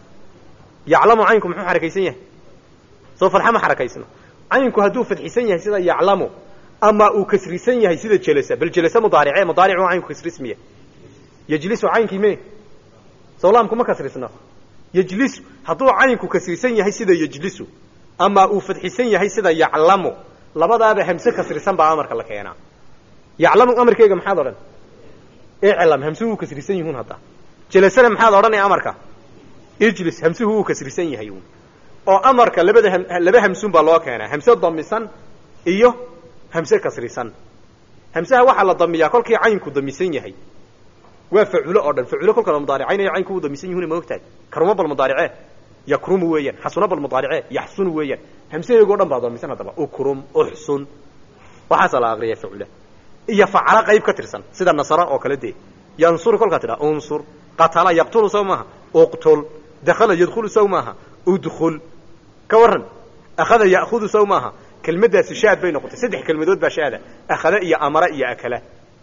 yaclamu caynku muxuu xarakaysan yahay soo farxa ma xarakaysno caynku hadduu fadxisan yahay sida yaclamu ama uu kasrisan yahay sida jelasa bal jelasa mudaarice mudaaric waa caynku kasrismiya yejlisu caynkii me sawlaamku ma kasrisno yejlisu hadduu caynku kasrisan yahay sida yejlisu ama uu fadxisan yahay sida yaclamu labadaaba hamse kasrisan baa amarka la keenaa yaclamu amarkeega maxaad odhan iclam hamsuhu uu kasrisan yihuun hadda jelasana maxaad odhanaya amarka ijlis hamsuhu uu kasrisan yahay un oo amarka labada laba hamsuun baa loo keenaa hamse damisan iyo hamse kasrisan hamsaha waxaa la damiyaa kolkii caynku damisan yahay waa faculo oo dhan faculo kolka la mudaaricaynaya caynku u damisan yihuna ma ogtahay karuma bal mudaaricee yakrumu weeyaan xasuna bal mudaaricee yaxsunu weeyaan hamsaheegoo dhan baa damisan haddaba ukrum uxsun waxaasaa la aqriya facula iyo facala qayb ka tirsan sida nasara oo kale dee yansur kolkaa tidhaa unsur qatala yaqtulu saw maaha uqtul dakhala yadkhulu saw maaha udkhul ka warran akhada ya'khudu saw maaha kelmaddaasi shaad bay noqotay saddex kelmadood baa shaada akhada iyo amara iyo akala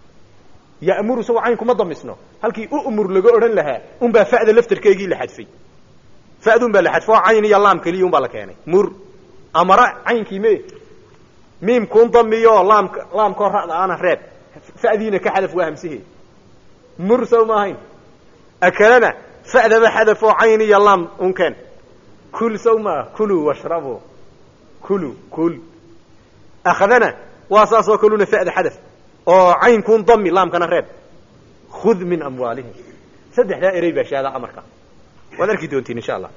ya'muru saw caynku ma damisno halkii u'mur laga odhan lahaa unbaa fa'da laftarkeegii la xadfay fa'dun baa la xadfo cayn iyo laam keliya un baa la keenay mur amara caynkii me miimkuun damiyo laamka laamkoo ra'da ana reeb fa'diina ka xadaf waa hamsaheed mur saw ma ahayn akalana fa'daba xadaf oo cayn iyo laam unkeen kul saw maa kuluu washrabu kulu kul akhadana waa saasoo kaluna fa'da xadaf oo caynkuun dami laamkana reeb khud min amwaalihim saddexdaa erey baa shaada amarka waad arki doontiin insha allah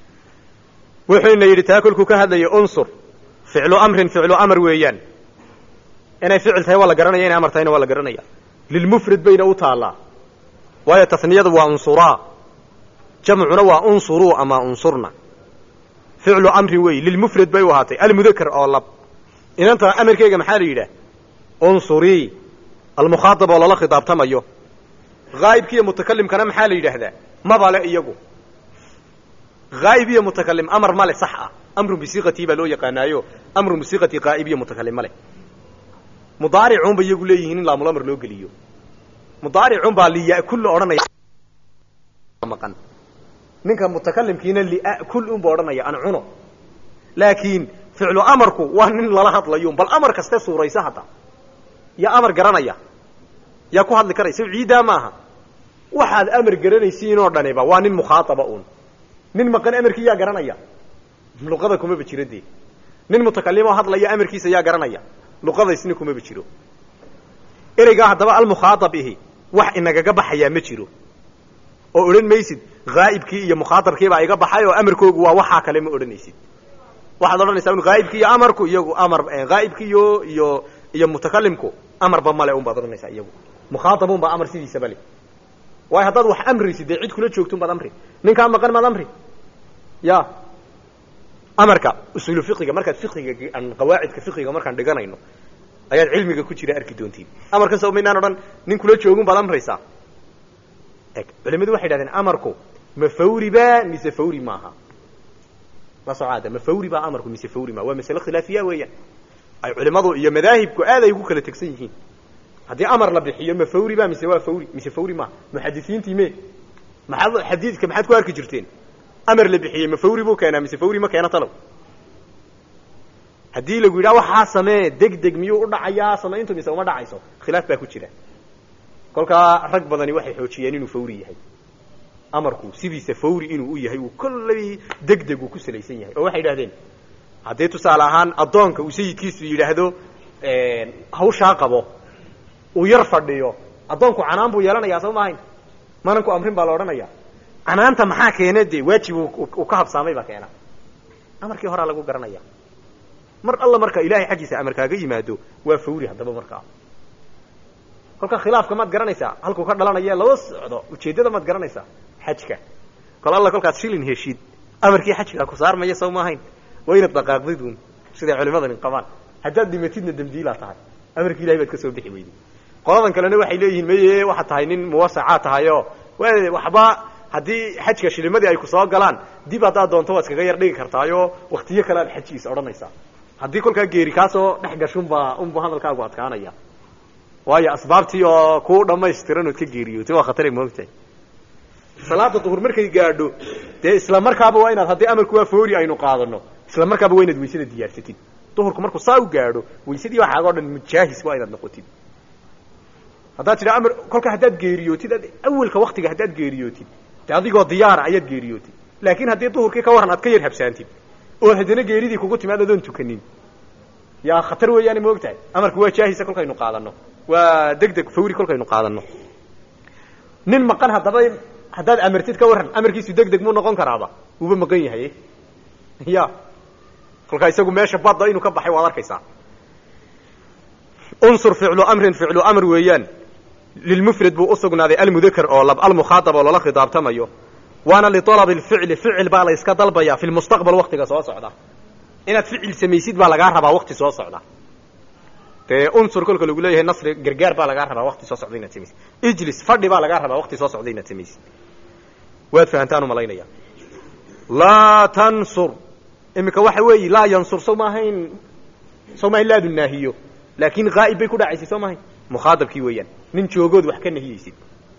wuxuuna yidhi taa kolkuu ka hadlaya unsur ficlu amrin ficlu amar weeyaan inay ficil tahay waa la garanaya inay amar tahayna waa la garanaya lilmufrad bayna u taallaa waayo tasniyadu waa unsuraa jamcuna waa unsuruu ama unsurna ficlu amrin weey lilmufrad bay u ahaatay almudakar oo lab inanta amarkeega maxaa la yidhaah unsurii almukhaatab oo lala khidaabtamayo haa'ibkiiyo mutakalimkana maxaa la yidhaahdaa mabale iyagu haa'ib iyo mutakalim amar male sax ah amrun bisiiqatii baa loo yaqaanaayo amrun bisiiqati qaa'ib iyo mutakalim male mudaaricuunba iyagu leeyihiin in laamulamar loo geliyo mudaaricun baa liya'kul la odhanaya maqan ninka mutakalimkiina li'akul unba odhanaya an cuno laakiin ficlu amarku waa nin lala hadlayo bal amar kaste suuraysa hadda yaa amar garanaya yaa ku hadli karaysa ciiddaa maaha waxaad amar garanaysiinoo dhaniba waa nin mukhaataba uun nin maqan amarkii yaa garanaya luqada kumaba jiro dee nin mutakalim oo hadlaya amarkiisa yaa garanaya luqadaysna kumaba jiro ereygaa haddaba almukhaaab ihi wax inagaga baxayaa ma jiro oo odhan maysid haa'ibkii iyo mukhaaabkiibaa iga baxay oo amarkoogu waa waxaa kale ma odhanaysid waxaad odhanaysaa un haa'ibkii iyo amarku iyagu amar haa'ibkii iyo iyo iyo mutakalimku amarba male un baad odhanaysaa iyagu mukhaaabun baa amar sidiisaba le waayo haddaad wax amraysid dee cid kula joogtun baad amri ninkaa maqan maad amri ya amarka usuulu fiqiga markaad fiqiga aan qawaacidka fiqiga markaan dhiganayno ayaad cilmiga ku jira arki doontiin amarkan soo maynaan odhan nin kula joogun baad amraysaa eg culimadu waxay idhahdeen amarku ma fawri ba mise fawri maaha la socaada ma fawri baa amarku mise fawri maa waa masale khilaafiya weeyaan ay culimadu iyo madaahibku aad ay ugu kala tegsan yihiin haddii amar la bixiyo ma fawri ba mise waa fawri mise fawri maaha muxadisiintii me maxaad xadiidka maxaad ku arki jirteen amar la bixiyey ma fawri buu keenaa mise fawri ma keena talow haddii lagu yidhaha waxaa samee deg deg miyuu u dhacayaa samayntu mise uma dhacayso khilaaf baa ku jira kolkaa rag badani waxay xoojiyeen inuu fawri yahay amarku sidiisa fawri inuu u yahay uu kollay deg deg uu ku salaysan yahay oo waxay idhahdeen haddii tusaale ahaan addoonka uu sayidkiisu yidhaahdo hawshaa qabo uu yar fadhiyo addoonku canaan buu yeelanayaa soo maahayn manan ku amrin baa la odhanaya canaanta maxaa keena dee waajib uu ka habsaamay baa keena amarkii horaa lagu garanaya mar alla marka ilahay xaggiisa amar kaaga yimaado waa fawri haddaba markaa kolka khilaafka maad garanaysaa halkuu ka dhalanaya laba socdo ujeeddada maad garanaysaa xajka kol alla kolkaad shilin heshid amarkii xajkaa ku saarmaya soo maahayn waa inaad dhaqaaqdidun siday culimadani qabaan haddaad dhimatidna dambiilaa tahay amarkii ilahay baad ka soo bixi weyday qoladan kalena waxay leeyihiin maye waxaad tahay nin muwasacaa tahayo waxba haddii xajka shilimadii ay ku soo galaan dib haddaad doonto waad iskaga yar dhigi kartaayo waktiyo kale aad xajiis odhanaysaa haddii kolkaa geeri kaasoo dhex gashunbaa unbu hadalkaagu adkaanaya waayo asbaabtii oo kuu dhamaystiran ood ka geeriyooti waa khatara moogtahay salaada duhur markay gaadho dee isla markaaba waa inaad haddii amarku waa foori aynu qaadano isla markaaba waa inaad waysada diyaarsatid duhurku markuu saa u gaadho waysadii waxaaga o dhan mujaahis waa inaad noqotid haddaad tidha amar kolka haddaad geeriyootid awelka waktiga haddaad geeriyootid de adigoo diyaara ayaad geeriyootid laakiin haddii duhurkii ka warran aad ka yar habsaantid oo haddana geeridii kugu timaad adoon tukanin yaa khatar weeyaane ma og tahay amarku waa jaahisa kolkaynu qaadano waa deg deg fawri kolkaynu qaadano nin maqan haddaba haddaad amartid ka warran amarkiisu deg deg muu noqon karaaba wuuba maqan yahay ya kolkaa isagu meesha badda inuu ka baxay waad arkaysaa unsur ficlu amrin ficlu amr weeyaan lilmufrad buu usugnaaday almudakar oo lab almukhaatab oo lala khidaabtamayo waana lialab lficli ficil baa la yska dalbaya fi lmustaqbal waktiga soo socda inaad ficil samaysid baa lagaa rabaa wakti soo socda dee unsur kolka lagu leeyahay nasri gargaar baa lagaa rabaa wakti soo socda inaad samaysid ijlis fadhi baa lagaa rabaa wakti soo socda inaad samaysid waad fahantaan umalaynaya laa tansur iminka waxa weeyi laa yansur sow maahayn sow maahayn laadu naahiyo laakin haa'ib bay ku dhacaysay soo maahayn mukhaadabkii weeyaan nin joogood wax ka nahiyeysid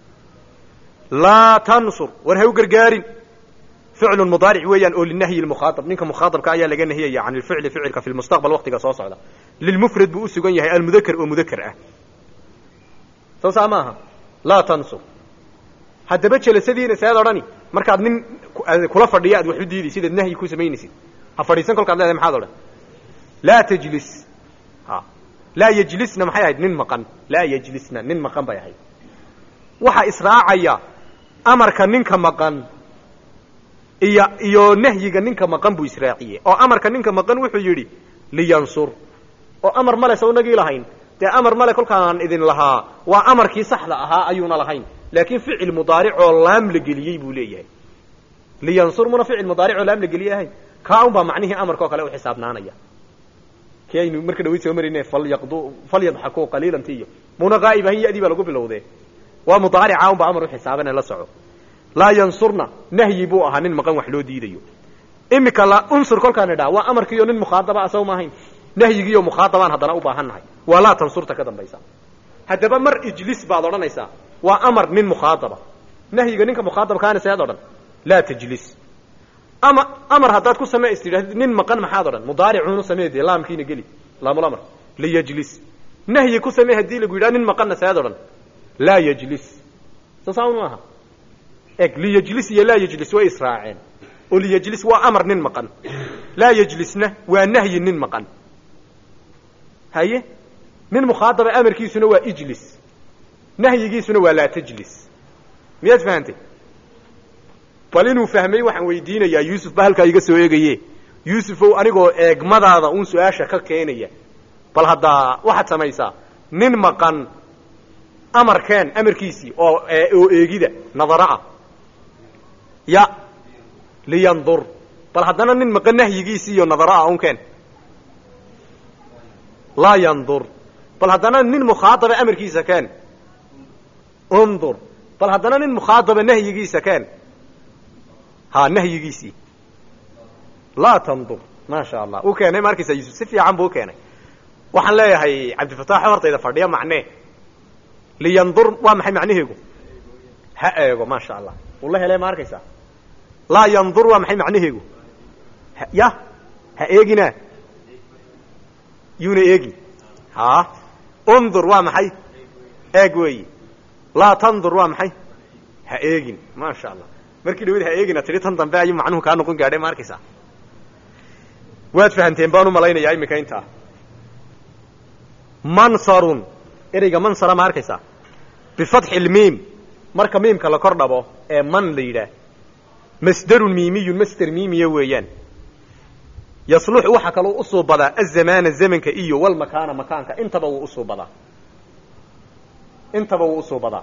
laa tansur war ha u gargaarin ficlu mudaaric weeyaan oo linahyi mukhaaab ninka mukhaaabka ayaa laga nahiyaya can ilficli ficilka fi lmustaqbal waktiga soo socda lilmufrad buu usugan yahay almudakar oo mudakar ah soo saa maaha laa tansur haddaba jelasadiina sead odhani markaad nin kula fadhiya aad wax u diidaysid aad nahyi ku samaynaysid ha fadhiisan kolkaad leedahay maxaad odhan laa tajlis ha laa yejlisna maxay ahayd nin maqan laa yejlisna nin maqan bay ahayd waxaa israacaya amarka ninka maqan iyo iyo nahyiga ninka maqan buu israaciyey oo amarka ninka maqan wuxuu yidhi liyansur oo amar male sawnagii lahayn dee amar male kolkaan idin lahaa waa amarkii saxda ahaa ayuuna lahayn laakiin ficil mudaaric oo laam la geliyey buu leeyahay liyansur muna ficil mudaaric oo laam la geliyey ahayn kaa un baa macnihii amarka oo kale u xisaabnaanaya ki aynu marka dhawayd soo marayne falyaqdu falyadxakuu qaliilan tiyo muna qaa'ib ahayn yadii baa lagu bilowdee waa mudaarica un baa amar u xisaabane la soco laa yansurna nahyi buu ahaa nin maqan wax loo diidayo imika la unsur kolkaan idhaa waa amarkiiyo nin mukhaadaba asaw maahayn nahyigiiyo mukhaadabaan haddana u baahan nahay waa laa tansurta ka dambaysa haddaba mar ijlis baad odhanaysaa waa amar nin mukhaadaba nahyiga ninka mukhaadabkaana seed odhan laa tajlis ama amar haddaad ku samee is tidhahdid nin maqan maxaad odhan mudaaricuunu samee dee laamkiina geli laamulamar liyajlis nahyi ku samee haddii lagu yidhaha nin maqanna seed odhan laa yajlis soo saa un maaha eg liyajlis iyo laa yajlis way israaceen oo liyajlis waa amar nin maqan laa yajlisna waa nahyi nin maqan haye nin mukhaadaba amarkiisuna waa ijlis nahyigiisuna waa laa tajlis miyaad fahantay bal inuu fahmay waxaan weydiinayaa yuusuf ba halkaa iga soo eegaye yuusufow anigoo eegmadaada uun su-aasha ka keenaya bal haddaa waxaad samaysaa nin maqan amarkeen amarkiisii oo oo eegida nadaro ah ya liyandur bal haddana nin maqan nahyigiisii iyo nadaro ah unkeen laa yandur bal haddana nin mukhaadaba amarkiisa keen undur bal haddana nin mukhaadaba nahyigiisa keen ha nahyigiisii laa tandur maasha allah uu keenay ma arkaysa yuusuf si fiican buu u keenay waxaan leeyahay cabdifataax hortayda fadhiya macnee liyandur waa maxay macnaheegu ha eego maasha allah uu la helay ma arkaysaa laa yandur waa maxay macnaheegu ya ha eegina yuuna eegi ha undur waa maxay eeg weeyi laa tandur waa maxay ha eegin maasha allah markii dhawad ha eegina tidhi tan dambe ayuu macnuhu kaa noqon gaadhay ma arkaysaa waad fahamteen baan u malaynayaa iminka intaa mansarun ereyga mansara ma arkaysaa bifatxi lmiim marka miimka la kor dhabo ee man la yidhaah masderun miimiyun masder miimiya weeyaan yasluxu waxaa kaloo usuubadaa azamaana zamanka iyo walmakaana makaanka intaba wuu usuubadaa intaba wuu usuubadaa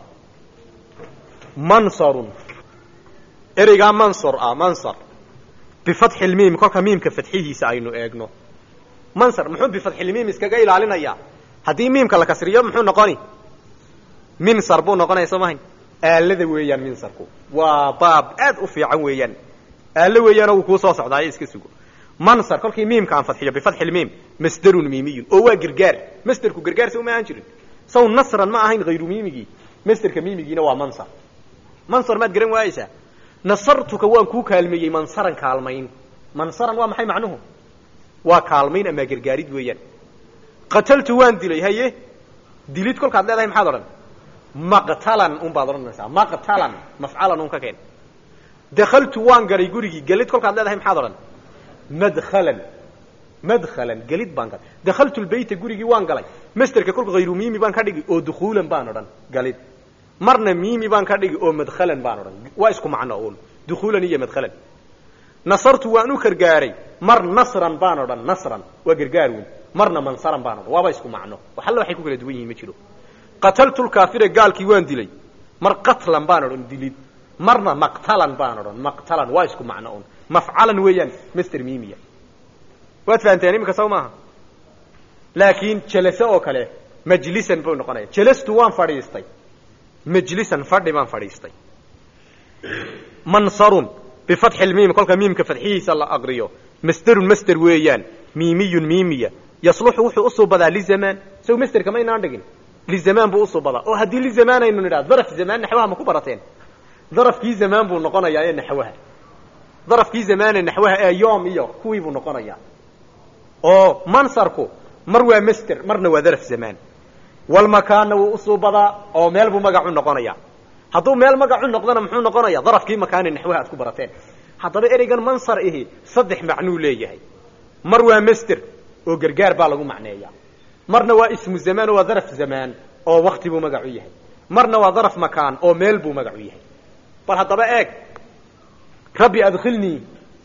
mansarun ereygaa mansor ah mansar bifatxi lmiim kolka miimka fadxihiisa aynu eegno mansar muxuu bifatxilmiim iskaga ilaalinayaa haddii miimka la kasriyo muxuu noqoni minsar buu noqonaya soo mahayn aalada weeyaan minsarku waa baab aad u fiican weeyaan aalo weeyaanoo wuu kuu soo socdaayo iska sugo mansar kolkii miimka aan fadxiyo bifatxi lmiim masderun miimiyun oo waa gargaar masderku gargaar se uma ahaan jirin saw nasran ma ahayn hayru miimigii masderka miimigiina waa mansar mansar maad garan waayeysaa nasartuka waan kuu kaalmeeyey mansaran kaalmayn mansaran waa maxay macnuhu waa kaalmayn ama gargaarid weeyaan qataltu waan dilay haye dilid kolkaad leedahay maxaad odhan maqtalan un baad odhanaysaa maqtalan mafcalan un ka keen dakaltu waan galay gurigii gelid kolkaad leedahay maxaad odhan madkhalan madkhalan gelid baan galay dakaltu lbeyta gurigii waan galay masterka kolka hayru miimi baan ka dhigi oo dukhuulan baan odhan galid marna miimi baan ka dhigi oo madkhalan baan odhan waa isku macno un dukhuulan iyo madkhalan nasartu waan u gargaaray mar nasran baan odhan nasran waa gargaar weyn marna mansaran baan odhan waaba isku macno wax alla waxay ku kala duwan yihiin ma jiro qataltu lkaafira gaalkii waan dilay mar qatlan baan odhan dilid marna maqtalan baan odhan maqtalan waa isku macno un mafcalan weeyaan master miimiya waad fahanteen iminka saw maaha laakiin jelase oo kale majlisan buu noqonaya jelastu waan fadhiistay majlisan fadhi baan fadhiistay mansarun bifatxi lmiim kolka miimka fadxihiisa la aqriyo masderun masder weeyaan miimiyun miimiya yasluxu wuxuu usuubadaa lizamaan saw masderka maynaan dhigin lizamaan buu usuubadaa oo haddii lizamaan aynu nidhaha daraf zamaan naxwaha ma ku barateen darafkii zamaan buu noqonayaa ee naxwaha darafkii zamaane naxwaha ee yoom iyo kuwii buu noqonayaa oo mansarku mar waa masder marna waa daraf zamaan walmakaanna wuu usuubadaa oo meel buu magacu noqonayaa hadduu meel magacu noqdona muxuu noqonaya darafkii makaane naxwaha aad ku barateen haddaba ereygan mansar ihi saddex macnuu leeyahay mar waa masder oo gargaar baa lagu macneeyaa marna waa ismu zamaan oo waa daraf zamaan oo wakti buu magacu yahay marna waa daraf makaan oo meel buu magacu yahay bal haddaba eeg rabbi adkhilnii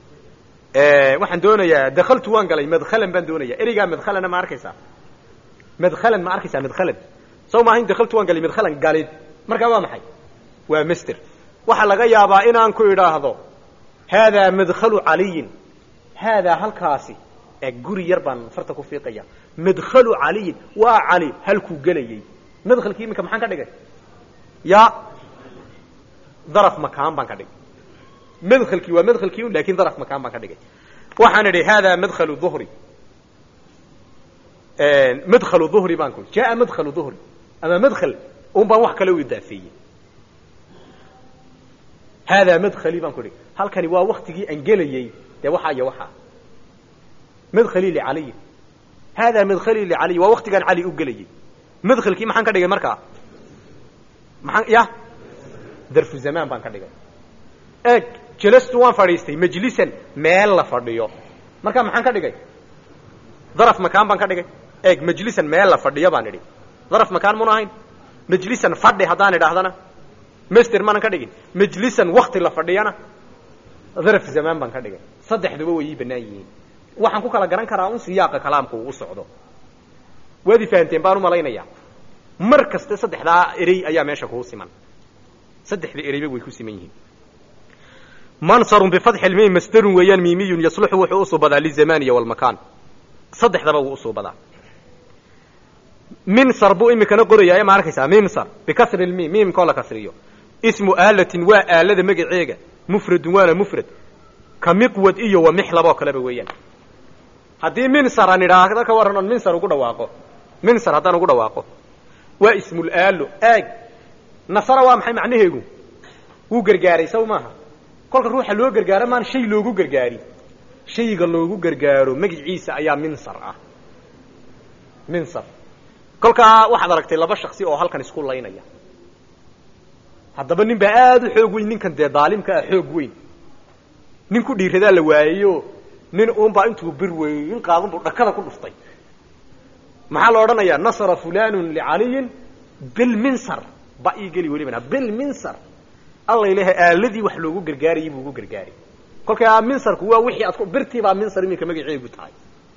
waxaan doonayaa dakaltu waan galay madkhalan baan doonaya ereygaa madkhalana ma arkaysaa madkhalan ma arkaysaa madkhalan saw maahayn dakaltu waan galay madkhalan galid markaa waa maxay waa master waxaa laga yaabaa inaan ku idhaahdo haadaa madkhalu caliyin haadaa halkaasi ee guri yar baan farta ku fiiqaya madkhalu caliyin waa cali halkuu gelayey madkhalkii iminka maxaan ka dhigay ya daraf makaan baan ka dhigay madkhalkii waa madkhalkii un lakin daraf makaan baan ka dhigay waxaan idhi haadaa madkhalu duhri madkhalu duhri baan ku jaa madkhalu duhri ama madkhal un baan wax kale u idaafeeyey haadaa madkhali baan ku idhi halkani waa waktigii aan gelayey dee waxaa iyo waxaa madkhali licaliyin haadaa madkhali licaliy waa waktigaan cali u gelayey madkhalkii maxaan ka dhigay markaa maxaan ya darfu zamaan baan ka dhigay eeg jelastu waan fadhiistay majlisan meel la fadhiyo markaa maxaan ka dhigay daraf makaan baan ka dhigay eeg majlisan meel la fadhiyo baan idhi daraf makaan muna ahayn majlisan fadhi haddaan idhaahdana master maanan ka dhigin majlisan wakti la fadhiyana daraf zamaan baan ka dhigay saddexduba way ii bannaan yihiin waxaan ku kala garan karaa un siyaaqa kalaamku uu u socdo waad i fahanteen baan u malaynayaa mar kaste saddexdaa erey ayaa meesha kuu siman saddexda ereyba way ku siman yihiin mansarun bifatxi lmiim masdarun weeyaan miimiyun yasluxu wuxuu usuubadaa lizamaniya walmakaan saddexdaba wuu usuubadaa minsar buu imikana qorayaa ma arkaysaa minsar bikasri lmiim miimkoo la kasriyo ismu aalatin waa aalada magaceega mufradun waana mufrad ka miqwad iyo wa mixlab oo kaleba weeyaan haddii minsar aan idhaahdo ka warran oon minsar ugu dhawaaqo minsar haddaan ugu dhawaaqo waa ismul aalo aag nasara waa maxay macnaheegu wuu gargaaray saw maaha kolka ruuxa loo gargaaro maan shay loogu gargaari shayga loogu gargaaro magiciisa ayaa minsar ah minsar kolkaa waxaad aragtay laba shaksi oo halkan isku laynaya haddaba nin baa aada u xoog weyn ninkan dee daalimka ah xoog weyn nin ku dhiiradaa la waayeyo nin uunbaa intuu bir weyn qaadun buu dhakada ku dhuftay maxaa la odhanayaa nasara fulanun licaliyin bilminsar ba ii geli welibana bilminsar allay leha aaladii wax loogu gargaarayay buu ugu gargaaray kolkaa minsarku waa wixii aad birtiibaa minsar iminka magaceegu tahay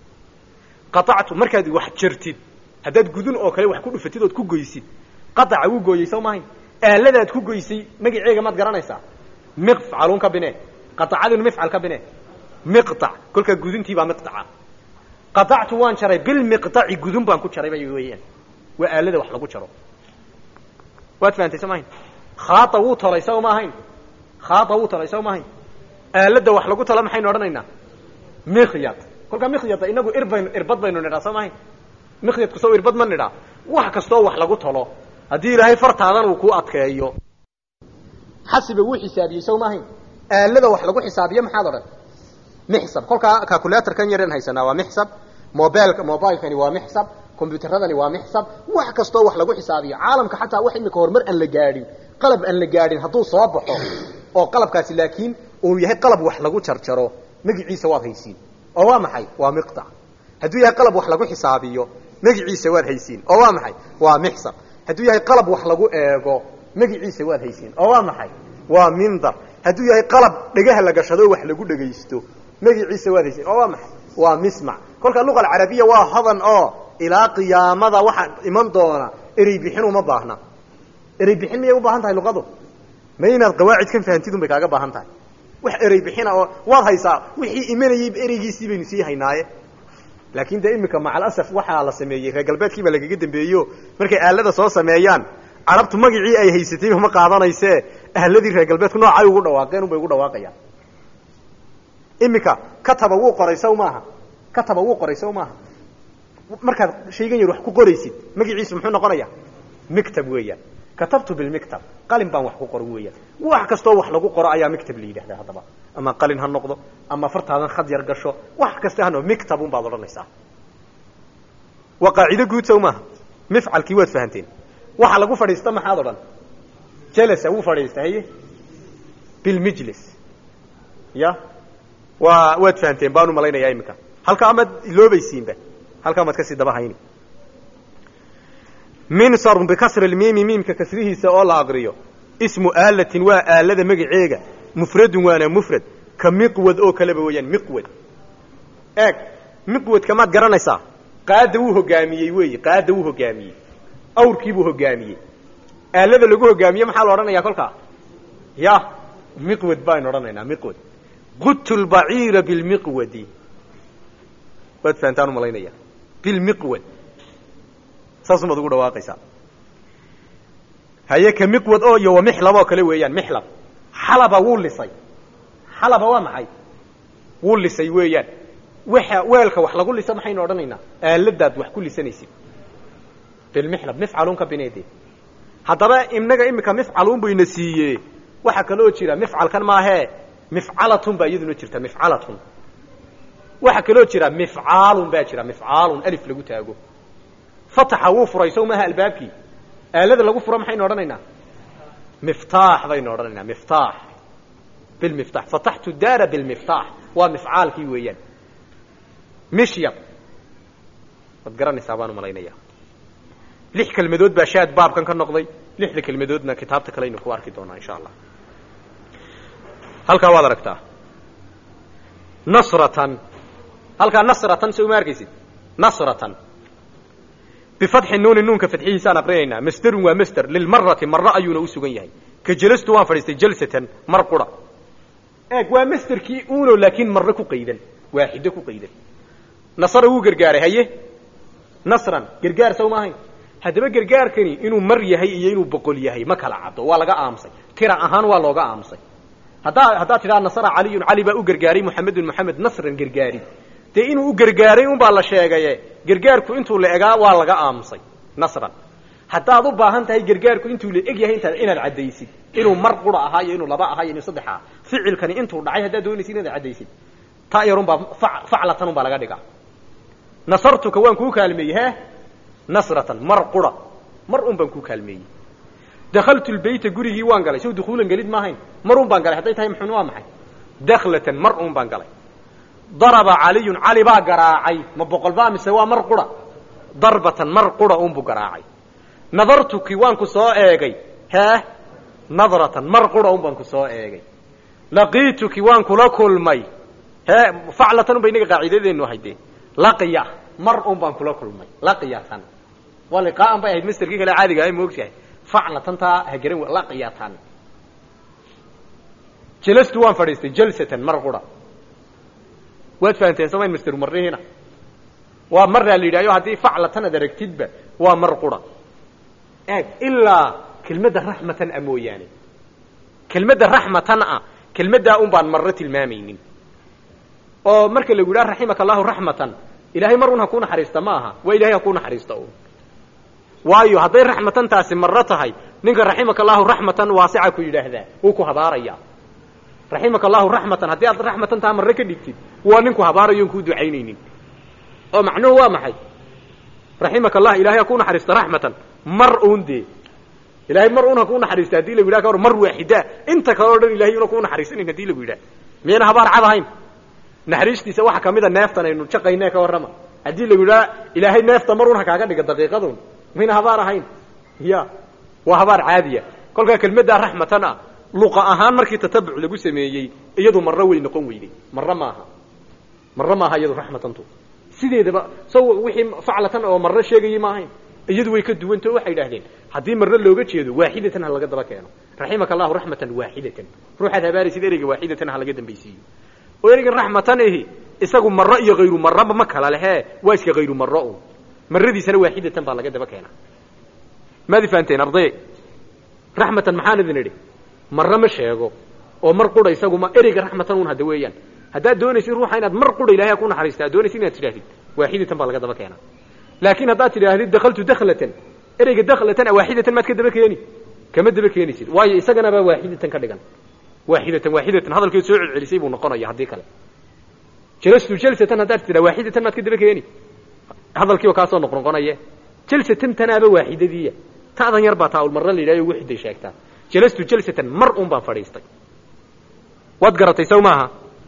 qaactu markaad wax jartid haddaad gudun oo kale wax ku dhufatid ood ku goysid qaaca wuu gooyey soo mahayn aaladaad ku goysay magaceega maad garanaysaa miqfcaluun ka bine qaacadun mifcal ka bine miqac kolkaa guduntiibaa miqaca qaactu waan jaray bilmiqaci gudun baan ku jaray bay weeyaan waa aalada wax lagu jaro waad fahamtay soo mahayn khaaa wuu tolay saw ma ahayn khaaa wuu tolay saw ma ahayn aalada wax lagu talo maxaynu odhanaynaa mikhyad kolkaa mikhyada inagu irbaynu irbad baynu nidhaa soo mahayn mikhyadku saw irbad ma nidhaa wax kastoo wax lagu talo haddii ilaahay fartaadan uu ku adkeeyo xasiba wuu xisaabiyey saw ma ahayn aalada wax lagu xisaabiyo maxaad odhan mixsab kolkaa calculatorkan yaren haysanaa waa mixsab mobilka mobilekani waa mixsab combyuteradani waa mixsab wax kastoo wax lagu xisaabiyo caalamka xataa wax imika horumar aan la gaadhin qalab aan la gaadhin hadduu soo baxo oo qalabkaasi laakiin uu yahay qalab wax lagu jarjaro magiciisa waad haysiin oo waa maxay waa miqtac hadduu yahay qalab wax lagu xisaabiyo magiciisa waad haysiin oo waa maxay waa mixsab hadduu yahay qalab wax lagu eego magiciisa waad haysiin oo waa maxay waa mindar hadduu yahay qalab dhegaha la gashado wax lagu dhegaysto magiciisa waad haysiin oo waa maxay waa mismac kolka luqa alcarabiya waa hodan oo ilaa qiyaamada waxaa iman doona erey bixin uma baahna erey bixin miyay u baahan tahay luqadu ma inaad qawaacidkan fahantid un bay kaaga baahan tahay wax erey bixina oo waad haysaa wixii imanayey ereygiisii baynu sii haynaaye laakin de imika macalasaf waxaa la sameeyey reer galbeedkii baa lagaga dambeeyo markay aalada soo sameeyaan carabtu magacii ay haysatayba ma qaadanayse ahladii reer galbeedku noocay ugu dhawaaqeen unbay ugu dhawaaqayaan imika kataba wuu qoray saw maaha kataba wuu qoray saw maaha markaad shaygan yar wax ku qoraysid magaciisu muxuu noqonaya mictab weeyaan katabtu bilmictab qalin baan wax ku qoran weeyaan wax kastoo wax lagu qoro ayaa mictab la yidhahdaa haddaba ama qalin ha noqdo ama fartaadan khad yar gasho wax kasta ha noqdo mictab un baad odhanaysaa waa qaacido guud sow maaha mifcalkii waad fahanteen waxa lagu fadhiista maxaad odhan jalasa wuu fadhiista haye bilmijlis ya waa waad fahanteen baan u malaynayaa iminka halka amaad iloobaysiinba halkaa maad kasii daba hayni minsarun bikasri lmiimi miimka kasrihiisa oo la aqriyo ismu aalatin waa aalada magaceega mufradun waana mufrad ka miqwad oo kaleba weeyaan miqwad eeg miqwadka maad garanaysaa qaada wuu hogaamiyey weeyi qaada wuu hogaamiyey awrkiibuu hogaamiyey aalada lagu hogaamiye maxaa la odhanayaa kolkaa ya miqwad baynu odhanaynaa miqwad qudtu lbaciira bilmiqwadi waad fahantaan umalaynaya bilmiqwad saasumaad ugu dhawaaqaysaa haye ka miqwad oo iyo wa mixlab oo kale weeyaan mixlab xalaba wuu lisay xalaba waa maxay wuu lisay weeyaan waxa weelka wax lagu lisa maxaynu odhanaynaa aaladaad wax ku lisanaysid bilmixlab mifcaluun ka bineede haddaba inaga imika mifcaluun bayna siiye waxaa kaloo jira mifcalkan maahee mifcalatun baa iyaduna jirta mifcalatun waxaa kaloo jira mifcaalun baa jira mifcaalun alif lagu taago fataxa wuu furay sow maaha albaabkii aalada lagu furo maxaynu odhanaynaa miftaax baynu odhanaynaa miftaax bilmiftax fataxtu daara bilmiftaax waa mifcaalkii weeyaan mishyab waad garanaysaa baan umalaynaya lix kelmadood baa shaad baabkan ka noqday lixda kelmadoodna kitaabta kaleaynu ku arki doonaa insha allah halkaa waad aragtaa nasratan halkaa nasratan so uma arkaysid nasratan bifatxi nuuni nuunka fadxihiisaan aqrinaynaa masderun waa masder lilmarati maro ayuuna u sugan yahay ka jelastu waan fadhiistay jalsatan mar qura eeg waa masderkii uno laakiin marro ku qaydan waaxido ku qaydan nasara wuu gargaaray haye nasran gargaar sow maahayn haddaba gargaarkani inuu mar yahay iyo inuu boqol yahay ma kala caddo waa laga aamusay tira ahaan waa looga aamusay haddaa haddaad tidhaha nasara caliyun cali baa u gargaaray muxamedun moxamed nasran gargaari dee inuu u gargaaray unbaa la sheegaye gargaarku intuu la egaa waa laga aamusay nasran haddaad u baahan tahay gargaarku intuu la eg yahay intaad inaad caddaysid inuu mar qura ahaa iyo inuu laba ahaa iyo inuu saddex ahaa ficilkani intuu dhacay haddaad doonaysid inaad caddaysid ta yarunbaa faclatan unbaa laga dhigaa nasartuka waan kuu kaalmeeyey he nasratan mar qura mar un baan kuu kaalmeeyey dakaltu lbeyta gurigii waan galay sow dukuulan gelid maahayn mar un baan galay hadday tahay muxun waa maxay daklatan mar un baan galay daraba caliyun cali baa garaacay ma boqol baa mise waa mar qura darbatan mar qura unbuu garaacay nadartuki waan ku soo eegay hee nadratan mar qura un baan ku soo eegay laqiituki waan kula kulmay hee faclatan un ba inaga qaaciidadeenu ahayd dee laqiya mar un baan kula kulmay laqiyatan waa liqaaan bay ahayd masterkii kale caadiga ahay moogtahay faclatan taa ha garan laqiyatan jelastu waan fadhiistay jalsatan mar qura waad fahanteen samayn master marrihiina waa maraa la yidhahyo haddii faclatan ad aragtidba waa mar qura eeg ilaa kelmadda raxmatan a mooyaane kelmadda raxmatan ah kelmaddaa un baan marro tilmaamaynin oo marka lagu yidhaha raximaka allahu raxmatan ilahay mar un ha kuu naxariista ma aha waa ilahay ha kuu naxariista un waayo hadday raxmatantaasi marro tahay ninka raximaka allahu raxmatan waasica ku yidhaahdaa wuu ku habaaraya raximaka allahu raxmatan haddii aad raxmatantaa marre ka dhigtid waa ninku habaarayo on kuu ducaynaynin oo macnuhu waa maxay raximaka allah ilahay ha kuu naxariista raxmatan mar un dee ilahay mar un ha kuu naxariista hadii lagu yidhaha ka hor mar waaxida inta kale o dhan ilahay una kuu naxariisanayn hadii lagu yidhaha miyayna habaar cad ahayn naxariistiisa waxa kamida neeftan aynu jaqayne ka warrama haddii lagu yidhaha ilaahay neefta mar un ha kaaga dhiga daqiiqadun mayna habaar ahayn ya waa habaar caadiya kolkaa kelmaddaa raxmatan ah luqa ahaan markii tatabuc lagu sameeyey iyadu marro way noqon weyday marro maaha marro maaha iyadu raxmatantu sideedaba so wixii faclatan oo marro sheegayay ma ahayn iyadu way ka duwanta o waxay idhahdeen haddii marro looga jeedo waaxidatan ha laga daba keeno raximaka allahu raxmatan waaxidatan ruuxaad habaaraysid ereyga waaxidatan ha laga dambaysiiyo oo ereygan raxmatan ahi isagu marro iyo hayru marroba ma kala lehe waa iska hayru marro un marradiisana waaxidatan baa laga daba keena maadi fahanteen arday raxmatan maxaan idin idhi marro ma sheego oo mar qura isagu ma ereyga raxmatan un hadda weeyaan haddaad doonaysid ruuxa inaad mar qura ilahay ku naxariista ad doonaysid inaad tidhahdid waaxidatan baa laga daba keena laakiin haddaad tidhaahdid dakaltu daklatan ereyga daklatan waaxidatan maad ka daba keeni kama daba keenaysid waayo isaganaba waaxidatan ka dhigan waaxidatan waaxidatan hadalkeed soo celcelisay buu noqonaya haddii kale jalastu jalsatan haddaad tidhaa waaxidatan maad ka daba keeni hadalkiiba kaasoo noqnoqonaye jalsatan tanaaba waaxidadiiya ta'dan yar baa taaulmarra la yidhahyo wixiday sheegtaa jalastu jalsatan mar un baan fadhiistay waad garatay saw maaha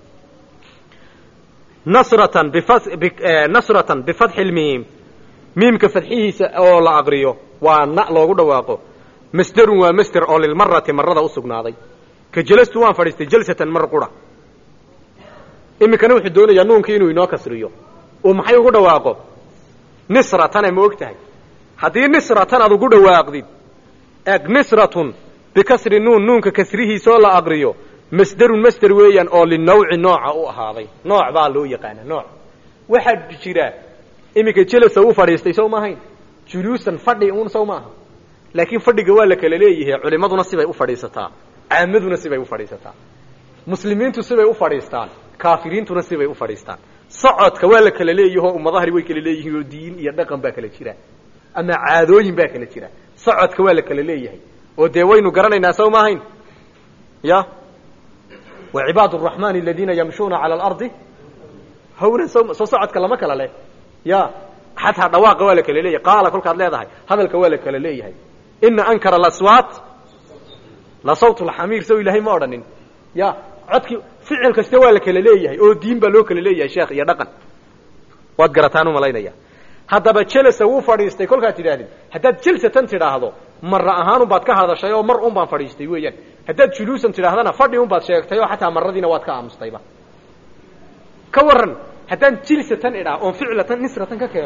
nasratan nasratan bifatxi lmiim miimka fadxihiisa oo la aqriyo waa na loogu dhawaaqo masderun waa masder oo lilmarati marada u sugnaaday ka jalastu waan fadhiistay jalsatan mar qura iminkana wuxuu doonayaa nuunkii inuu inoo kasriyo oo maxay ugu dhawaaqo nisratana ma og tahay haddii nisratan aad ugu dhawaaqdid eg nisratun bikasri nuun nuunka kasrihiisaoo la aqriyo masderun masder weeyaan oo linawci nooca u ahaaday nooc baa loo yaqaana nooc waxaa jira iminka jelasa u fadhiistay sow maahayn juluusan fadhi un sow maaha laakiin fadhiga waa la kala leeyahay culimaduna sibay u fadhiisataa caamaduna sibay u fadhiisataa muslimiintu sibay u fadhiistaan kaafiriintuna sibay u fadhiistaan socodka waa la kala leeyahoo ummadahani way kala leeyihiin oo diin iyo dhaqan baa kala jira ama caadooyin baa kala jira socodka waa la kala leeyahay oo dee waynu garanaynaa sow maahayn ya wa cibaad araxmaan aladiina yamshuuna cala alardi hawnan so soo socodka lama kala leh ya xataa dhawaaqa waa la kala leeyahay qaala kolkaad leedahay hadalka waa la kala leeyahay ina ankara alaswaat la sawt lxamiir sow ilaahay ma odhanin ya codkii ficil kasta waa la kala leeyahay oo diin baa loo kala leeyahay sheekh iyo dhaqan waad garataan umalaynaya haddaba jelasa wuu fadhiistay kolkaad tidhaahdid haddaad jelsatan tidhaahdo marra ahaanun baad ka hadashay oo mar un baan fadhiistay weeyaan haddaad juluusan tidhaahdana fadhi un baad sheegtay oo xataa maradiina waad ka aamustayba ka waran haddaan jilsatan idhaa oon ficlatan nisratan ka keeno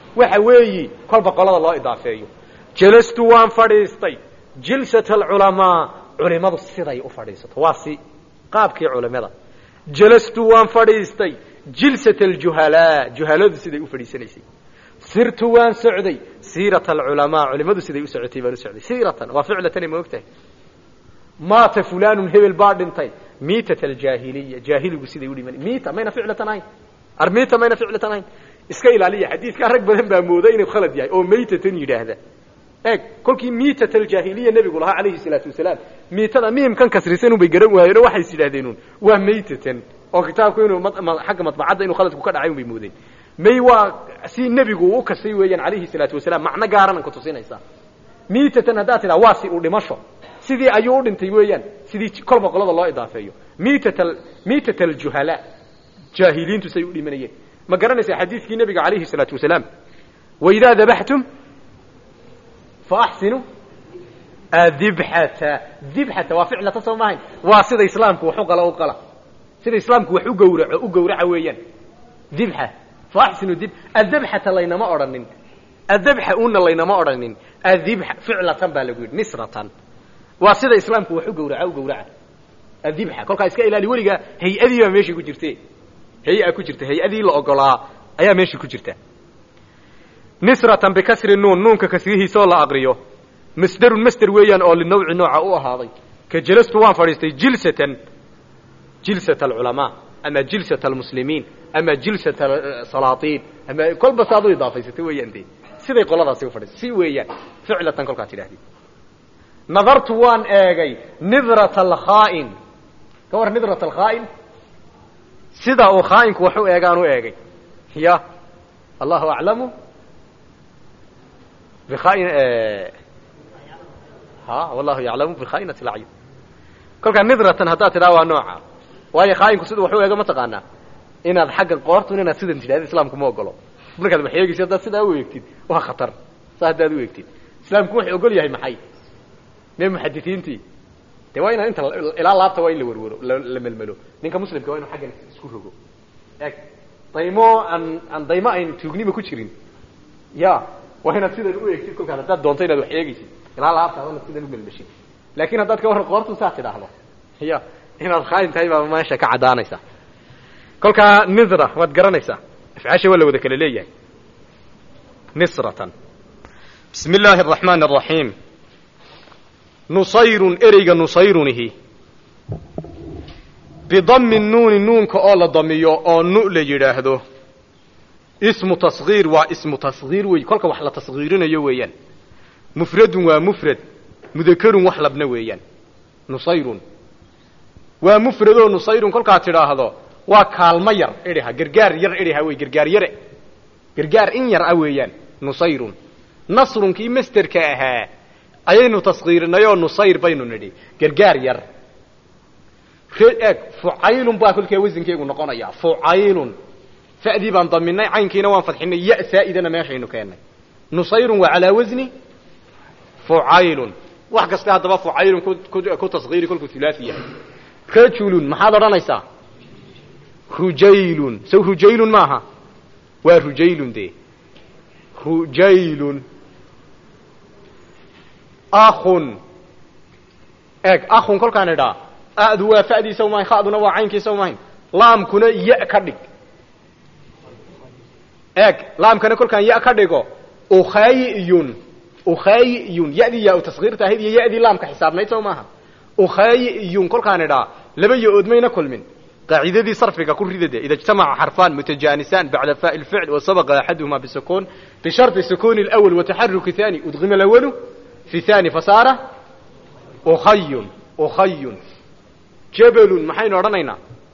waxa weeyi kolba qolada loo idaafeeyo jalastu waan fadhiistay jilsat alculamaa culimadu siday u fadhiisato waa si qaabkii culimada jalastu waan fadhiistay jilsat aljuhalaa juhaladu siday u fadhiisanaysay sirtu waan socday siirat alculamaa culimadu siday u socotay baan u socday siiratan waa ficlatani ma og tahay maata fulanun hebel baa dhintay miitat aljaahiliya jaahiligu siday u dhiman miita mayna ficlatan ahayn armiita mayna ficlatan ahayn iska ilaaliya xadiidkaa rag badan baa mooda inuu khalad yahay oo maytatan yidhaahda eeg kolkii miitat aljaahiliya nebigu lahaa calayhi salaatu wasalaam miitada miimkan kasrisan unbay garan waayeen oo waxay is yidhahdeen waa maytatan oo kitaabku inuu xagga madbacadda inuu khaladku ka dhacay unbay moodeen may waa si nebigu uu u kasay weeyaan calayhi salaatu wasalaam macno gaarana ku tusinaysaa miitatan haddaad tidhaha waa si uu dhimasho sidii ayuu u dhintay weeyaan sidii kolba qolada loo idaafeeyo miitat miitat aljuhalaa jaahiliintu say u dhimanayeen ma garanaysaa xadiidkii nebiga calayhi salaatu wasalaam waidaa dabaxtum faaxsinuu adibxata dibxata waa ficlata soo maahayn waa sida islaamku wax u qala u qala sida islaamku wax u gawraco u gawraca weeyaan dibxa faaxsinu dib adabxata laynama odhanin adabxa una laynama odhanin adibxa ficlatan baa lagu yidhi nisratan waa sida islaamku wax u gawraca u gawraca adibxa kolkaa iska ilaali weligaa hay-adii baa meeshii ku jirte hay-a ku jirta hay-adii la ogolaa ayaa meeshii ku jirta nisratan bikasri nuun nuunka kasrihiisaoo la aqriyo masderun masder weeyaan oo linawci nooca u ahaaday ka jelastu waan fadhiistay jilsatan jilsat alculamaa ama jilsat almuslimiin ama jilsat salaatiin ama kolba saad u idaafaysata weeyaan de siday qoladaasi u fadhiistay si weeyaan ficlatan kolkaa tidhahdid nadartu waan eegay nidrat alkhaa'in ka war nidrat alkhaa'in sida uu khaa'inku wax u eegaan u eegay ya allahu aclamu bikhaa'in ha wallahu yaclamu bikhaa'inati lacyun kolkaa nidratan haddaad tidhaha waa nooca waayo khaa'inku siduu wax u eego ma taqaanaa inaad xagga qoortun inaad sidan tidhahda islaamku ma ogolo markaad wax eegaysa haddaad sidaa u eegtid waa khatar saa haddaad u eegtid islaamku wuxuu ogol yahay maxay mee muxadisiintii de waa inaan inta ilaa laabta waa in la werwero la melmelo ninka muslimka waa inu xaggan isku rogo eg daymo aan aan daymo ayn tuugnima ku jirin ya waa inaad sidan u eegtid kolkaas haddaad doonto inaad wax eegaysid ilaa laabta inaad sidan u melmeshid laakin haddaad ka warran qoortu saa tidhaahdo ya inaad khaayin tahay baa meesha ka caddaanaysa kolkaa nidra waad garanaysaa afcaasha waa la wada kala leeyahay nisratan bismi illaahi araxmaan araxiim nusayrun ereyga nusayrunihi bidami nuuni nuunka oo la damiyo oo nu la yidhaahdo ismu tasgiir waa ismu tasgiir wey kolka wax la tasgiirinayo weeyaan mufradun waa mufrad mudakerun wax labna weeyaan nusayrun waa mufradoo nusayrun kolkaad tidhaahdo waa kaalmo yar idhiha gargaar yar idhiha wey gargaar yare gargaar in yar ah weeyaan nusayrun nasrunkii masterka ahaa ayaynu taskiirinay oo nusayr baynu nidhi gargaar yar eg fucaylun baa kolkaa wasankeegu noqonaya fucaylun fa'dii baan daminay caynkiina waan fadxinay ya saa'idana meeshaynu keennay nusayrun waa calaa wasni fucaylun wax kasta haddaba fucaylun ku taskiiri kolkuu hulaasi yahay rajulun maxaad odhanaysaa rujaylun saw rujaylun maaha waa rujaylun de rujaylun akhun eeg akhun kolkaan idhaa adu waa fa'diisa umahayn khaduna waa caynkiisa umahayn laamkuna ya ka dhig eeg laamkana kolkaan ya ka dhigo ukhayiyun ukhayiyun yadii yaa u taskiirta ahayd iyo yadii laamka xisaabnayd soo maaha ukhayiyun kolkaan idhaa laba yo-ood mayna kulmin qaacidadii sarfiga ku ridade ida ijtamaca xarfaan mutajaanisaan bacda faai lficl wasabaqa axaduhuma bisukun bisharطi sukuni اlأwl wataxaruki thani udqima اlأwalu fi thani fasaara ukhayun ukhayun jabalun maxaynu odhanaynaa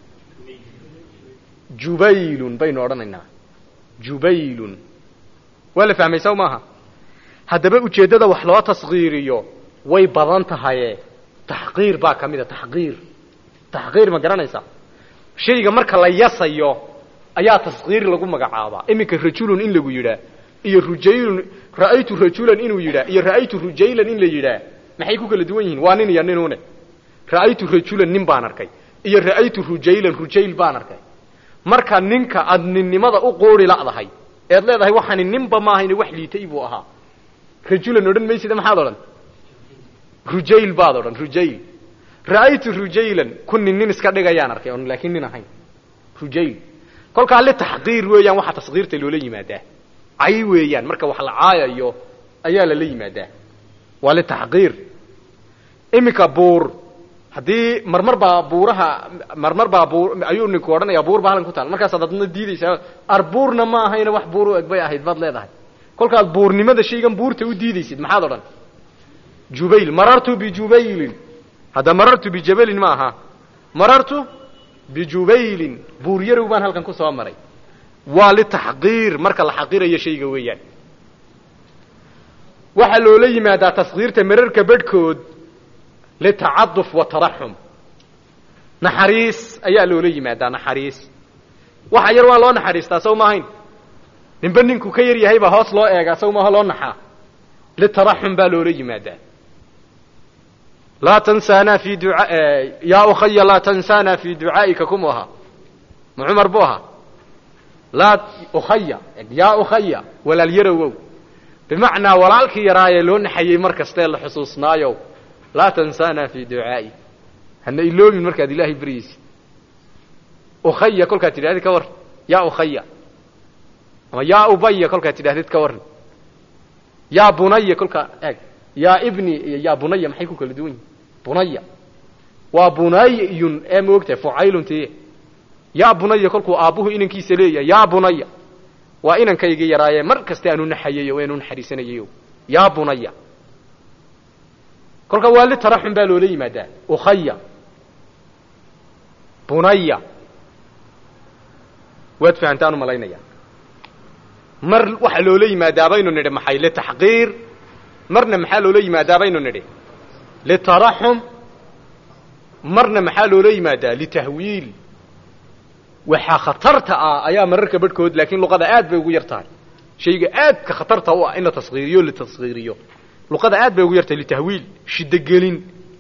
jubaylun baynu odhanaynaa jubaylun waa la fahmay saw maaha haddaba ujeeddada wax loo taskiiriyo way badan tahaye taxqiir baa ka mid a taxqiir taxqiir ma garanaysaa shayga marka la yasayo ayaa taskiir lagu magacaabaa iminka rajulun in lagu yidhaa iyo rujaylun ra'aytu rajulan inuu yidhaa iyo ra'aytu rujaylan in la yidhaa maxay ku kala duwan yihiin waa nin iyo ninune ra'aytu rajulan nin baan arkay iyo ra'aytu rujaylan rujayl baan arkay marka ninka aad ninnimada u qoori la'dahay eed leedahay waxani ninba maahayne wax liitay buu ahaa rajulan odhan maysida maxaad odhan rujayl baad odhan rujayl ra'aytu rujaylan ku nin nin iska dhigayaan arkay on laakiin nin ahayn rujayl kolkaa litaxqiir weeyaan waxaa tasqiirta loola yimaadaa cay weeyaan marka wax la caayayo ayaa lala yimaadaa waa litaxqiir iminka buur haddii marmar baa buuraha marmar baa buur ayuu ninku odhanaya buur baa halkan ku taal markaasaad adna diidaysaa arbuurna ma ahayna wax buur u eg bay ahayd baad leedahay kolkaad buurnimada shaygan buurta u diidaysid maxaad odhan jubayl marartu bijubaylin hadda marartu bijabalin ma aha marartu bijubaylin buur yarow baan halkan ku soo maray waa litaxqiir marka la xaqirayo shayga weeyaan waxaa loola yimaadaa taskiirta mararka bedhkood litacaduf wa taraxum naxariis ayaa loola yimaadaa naxariis waxa yar waa loo naxariistaa saw maahayn ninba ninku ka yar yahay baa hoos loo eegaa saw maaha loo naxaa litaraxum baa loola yimaadaa laa tansaana fi dua yaa ukhaya laa tansaana fi ducaa'ika kumu ahaa ma cumar buu ahaa laa ukhaya yaa ukhaya walaal yarowow bimacnaa walaalkii yaraayee loo naxayey mar kastee la xusuusnaayow laa tansaana fi ducaa'i hana iloobin markaad ilaahay baryaysid ukhaya kolkaad tidhahdid ka warran yaa ukhaya ama yaa ubaya kolkaad tidhahdid ka warran yaa bunaya kolkaa eeg yaa ibni iyo yaa bunaya maxay ku kala duwan yihin bunaya waa bunayun ee ma ogtahay fucaylun tiye yaa bunaya kolkuu aabbuhu inankiisa leeyahay yaa bunaya waa inankaygii yaraayee mar kasta aanu naxayayo eanu naxariisanayayo yaa bunaya kolka waa litaraxum baa loola yimaadaa ukhaya bunaya waad fahantaan u malaynaya mar waxaa loola yimaadaa baynu nidhi maxay litaxqiir marna maxaa loola yimaadaa baynu nidhi litaraxum marna maxaa loola yimaadaa litahwiil waxaa khatarta ah ayaa mararka badhkood laakiin luqada aad bay ugu yar tahay shayga aadka khatarta u ah in la taskiiriyo litaskiiriyo luqada aad bay ugu yartahay litahwiil shidogelin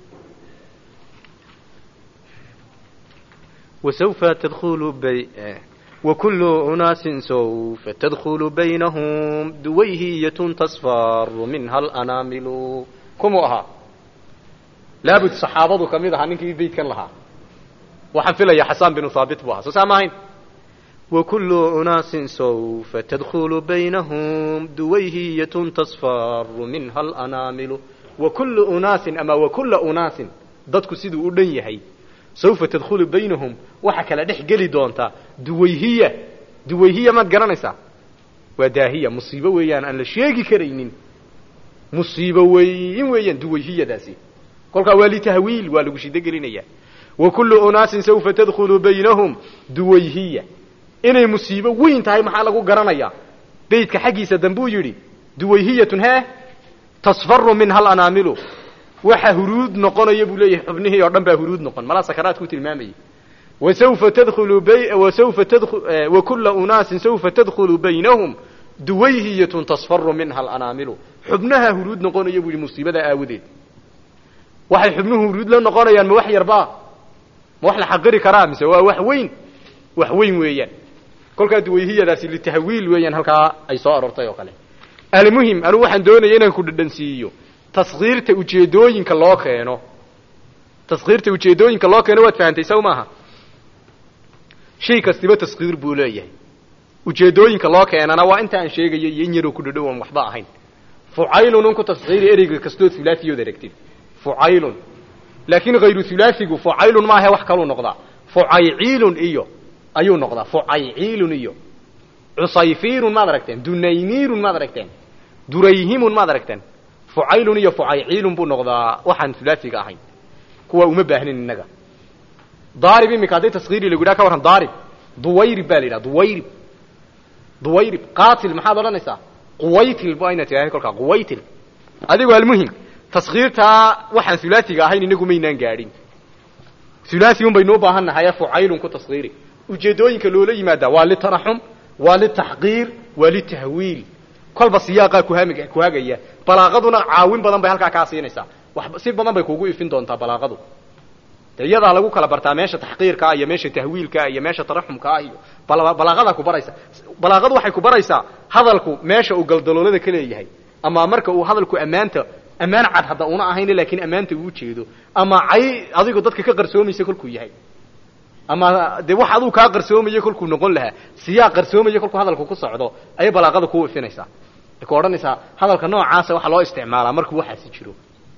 وسوف تدخل بي وكل أناس سوف تدخل بينهم دويهية تصفر منها الأنامل kumu ahaa laabud saxaabadu ka mid ahaa ninkii beydkan lahaa waxaan filaya xasaan binu haabit buu ahaa soo saa maahayn وكل أناس سوف تدخل بينهم دويهية تصفر منها الأنامل وكل أناس ama وكل أناas dadku siduu u dhan yahay سوfa تدخل baynahum waxa kala dhex geli doontaa duwayhiya duwayhiya maad garanaysaa waa daahiya musiibo weeyaan aan la sheegi karaynin musiibo weyn weeyaan duwayhiyadaasi kolkaa waa litahwiil waa lagu shido gelinaya وكل أناaس سوfa تدخل baynahum duwayhiya inay musiibo weyn tahay maxaa lagu garanayaa beydka xaggiisa dambuu yidhi duwayhiyatun he tasfaru minha alanaamilu waxa huruud noqonaya buu leeyahay xubnihii oo dhan baa huruud noqon malaa sakaraad ku tilmaamayay wasawfa tadkhulu bay wasawfa tadkhul wa kulla unaasin sawfa tadkhulu baynahum duwayhiyatun tasfaru minha alanaamilu xubnaha huruud noqonaya buu yidhi musiibada aawadeed waxay xubnuhu huruud la noqonayaan ma wax yarbaa ma wax la xaqiri karaa mise waa wax weyn wax weyn weeyaan kolkaa duwayhiyadaasi litahwiil weeyaan halkaa ay soo aroortay oo kale almuhim anugu waxaan doonaya inaan ku dhadhansiiyo taskiirta ujeedooyinka loo keeno taskiirta ujeedooyinka loo keeno waad fahantay saw maaha shay kastiba taskiir buu leeyahay ujeedooyinka loo keenana waa inta aan sheegaya iyo in yaroo ku dhadhow aan waxba ahayn fucaylun un ku taskiiri ereyga kastood hulaafiyood aragtid fucaylun laakiin hayru hulaafigu fucaylun maahe wax kaluu noqdaa fucayciilun iyo ayuu noqdaa fucayciilun iyo cusayfiirun maad aragteen dunayniirun maad aragteen durayhimun maad aragteen fucaylun iyo fucayciilun buu noqdaa waxaan hulaafiga ahayn kuwa uma baahnin innaga daarib iminka haddii taskiiri lagu yidhaha ka warran daarib duwayrib baa la yidhaha duwayrib duwayrib qaatil maxaad odhanaysaa quwaytil ba ayna tirahdeen kolkaa quwaytil adigu almuhim taskiirtaa waxaan hulaafiga ahayn inagu maynaan gaadhin hulaafi un baynu u baahan nahaye fucaylun ku taskiiri ujeedooyinka loola yimaadaa waa litaraxum waa litaxqiir waa litahwiil kolba siyaaqaa kuhami kuhagaya balaaqaduna caawin badan bay halkaa kaa siinaysaa wax si badan bay kuugu ifin doontaa balaaqadu de iyadaa lagu kala bartaa meesha taxqiirkaa iyo meesha tahwiilkaa iyo meesha taraxumkaa iyo balaaqadaa ku baraysa balaaqadu waxay ku baraysaa hadalku meesha uu galdaloolada ka leeyahay ama marka uu hadalku ammaanta ammaan cad hadda una ahayn laakiin ammaanta uu jeedo ama cay adigu dadka ka qarsoomaysa kolkuu yahay ama dee wax aduu kaa qarsoomaya kolkuu noqon lahaa siyaa qarsoomaya kolkuu hadalku ku socdo ayay balaaqada kuu ifinaysaa ay ku odhanaysaa hadalka noocaasa waxaa loo isticmaalaa markuu waxaasi jiro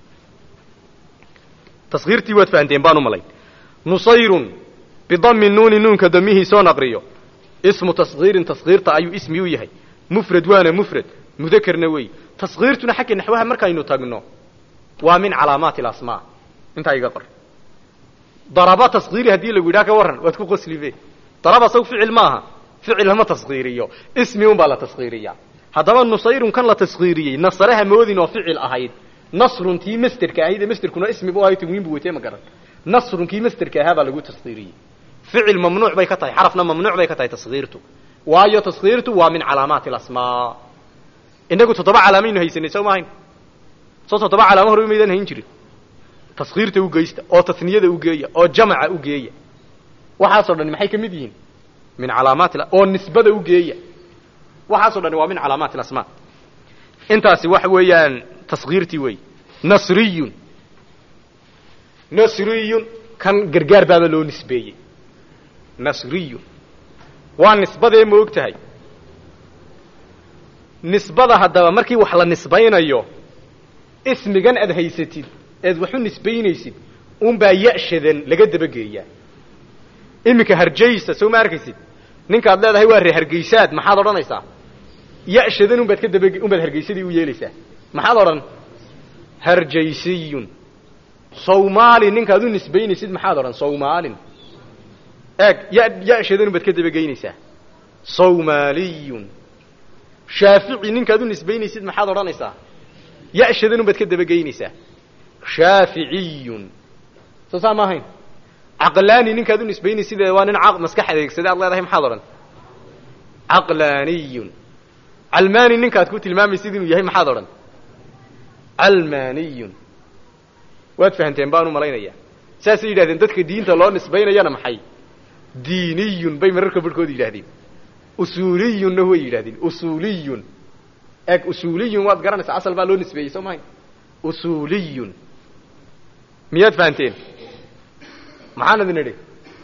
taskiirtii waad fahanteen baan u malayn nusayrun bidami nuuni nuunka damihii soo naqriyo ismu taskiirin taskiirta ayuu ismi u yahay mufrad waana mufrad mudakerna wey taskiirtuna xagga naxwaha markaynu tagno waa min calaamaati alasmaa intaa iga qor daraba taskiiri haddii lagu yidhaha ka warran waad ku qoslibe daraba saw ficil maaha ficil lama taskiiriyo ismi un baa la taskiiriyaa haddaba nusayrun kan la taskiiriyey nasaraha moodin oo ficil ahayd nasrun tii masterka ahayd ee masterkuna ismi bu ahay tanwiin bu watee ma garan nasrun kii masterka ahaa baa lagu taskiiriyey ficil mamnuuc bay ka tahay xarafna mamnuuc bay ka tahay taskiirtu waayo taskiirtu waa min calaamaati alasmaa inagu toddoba calaamaynu haysanay soo maahayn soo toddoba calaamo hore maydaan hayn jirin taskiirta u geysta oo tasniyada u geeya oo jamaca u geeya waxaasoo dhani maxay ka mid yihiin min calaamaati oo nisbada u geeya waxaasoo dhani waa min calaamaati alasmaa intaasi waxa weeyaan taskiirtii wey nasriyun nasriyun kan gargaar baaba loo nisbeeyey nasriyun waa nisbadee ma og tahay nisbada haddaba markii wax la nisbaynayo ismigan aad haysatid eed wax u nisbaynaysid unbaa ya'shadan laga dabageeyaa iminka harjaysa soo ma arkaysid ninkaad leedahay waa ree hargeysaad maxaad odhanaysaa ya'shadan unbaad ka daba unbaad hargeysadii u yeelaysaa maxaad odhan harjaysiyun sawmaali ninkaad u nisbaynaysid maxaad odhan sawmaalin eeg ya ya'shadan unbaad ka dabageynaysaa sawmaaliyun shaafici ninkaad u nisbaynaysid maxaad odhanaysaa ya'shadan unbaad ka dabageynaysaa shaaficiyun soo saa ma ahayn caqlaani ninkaad u nisbaynaysid waa nin maskax adeegsada ad leedahay maxaad odhan caqlaaniyun calmaani ninkaad ku tilmaamaysid inuu yahay maxaad odhan calmaaniyun waad fahanteen baan u malaynayaa saasay yidhahdeen dadka diinta loo nisbaynayana maxay diiniyun bay mararka barhkood yidhahdeen usuuliyunna way yidhahdeen usuuliyun eeg usuuliyun waad garanaysaa asal baa loo nisbeeyey soo mahayn usuuliyun miyaad fahanteen maxaan idin idhi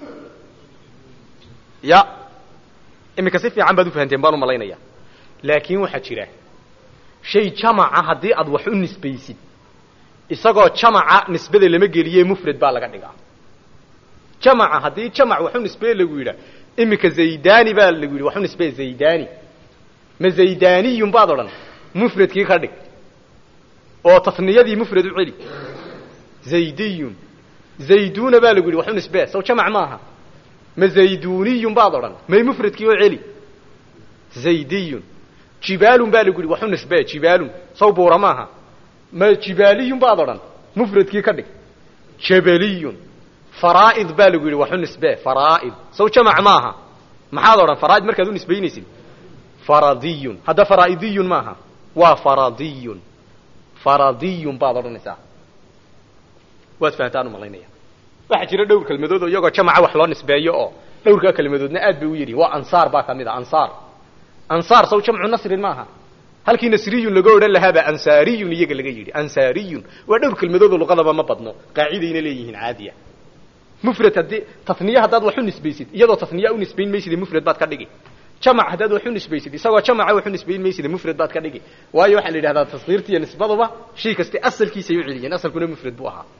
ya iminka si fiican baad u fahanteen baan u malaynayaa laakiin waxaa jira shay jamaca haddii aad wax u nisbaysid isagoo jamaca nisbada lama geliye mufrad baa laga dhigaa jamaca haddii jamac wax u nisbeye lagu yidhaa iminka zaydani baa lagu yidhi wax u nisbeye zaydani ma zaydaniyun baad odhan mufradkii ka dhig oo tasniyadii mufrad u celi zaydiyun zayduna baa lagu yidhi wax u nisbee sow jamac maaha ma zayduniyun baad odhan may mufradkii oo celi zaydiyun jibaalun baa lagu yidhi wax u nisbee jibaalun sow buura maaha ma jibaaliyun baad odhan mufradkii ka dhig jabaliyun faraa'id baa lagu yidhi wax u nisbee faraa'id sow jamac maaha maxaad odhan faraa'id markaad u nisbaynaysid faradiyun hadda faraa'idiyun maaha waa faradiyun faradiyun baad odhanaysaa waad fahantaan u malaynaya waxaa jira dhowr kelmadood oo iyagoo jamaca wax loo nisbeeyo oo dhowrkaa kelmadoodna aad bay u yidhi waa ansaar baa ka mid a ansaar ansaar saw jamcu nasrin maaha halkii nasriyun laga odhan lahaabaa ansaariyun iyaga laga yidhi ansaariyun waa dhowr kelmadoodoo luqadaba ma badno qaacidayna leeyihiin caadiya mufrad haddii taniye haddaad wax u nisbaysid iyadoo taniya u nisbayn mayside mufrad baad ka dhigi jamac haddaad wax u nisbaysid isagoo jamaca wax u nisbayn mayside mufrad baad ka dhigi waayo waxaa la yidhahdaa taskiirtiiyo nisbaduba shay kaste asalkiisay u celiyeen asalkuna mufrad buu ahaa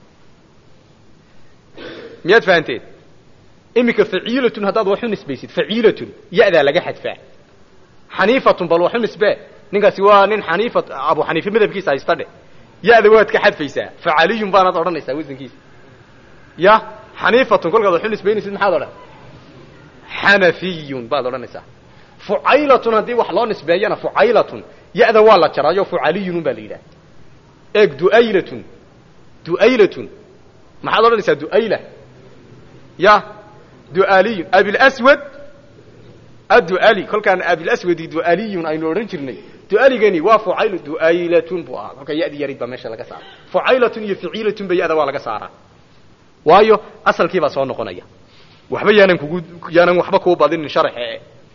miyaad fahanteen iminka faciilatun haddaad wax u nisbaysid faciilatun ya-daa laga xadfaa xaniifatun bal wax u nisbee ninkaasi waa nin xaniifa abu xaniife madhabkiisa haysta dhe ya-da waad ka xadfaysaa facaliyun baanaad odhanaysaa wasankiisa ya xaniifatun kolkaad wax u nisbaynaysid maxaad odhan xanafiyun baad odhanaysaa fucaylatun haddii wax loo nisbeeyana fucaylatun ya-da waa la jaraayo fucaliyun baa la yidhaha eeg duaylatun duaylatun maxaad odhanaysaa duayla ya dualiyun abilswad adduali kolkaan abilaswadi dualiyun aynu odhan jirnay dualigani waa fucayl duaylatun buu ahaa kolkaa yadi yarid baa meesha laga saara fucaylatun iyo ficiilatun ba yada waa laga saaraa waayo asalkii baa soo noqonaya waxba yaanan kugu yaanan waxba kuu badinin sharxe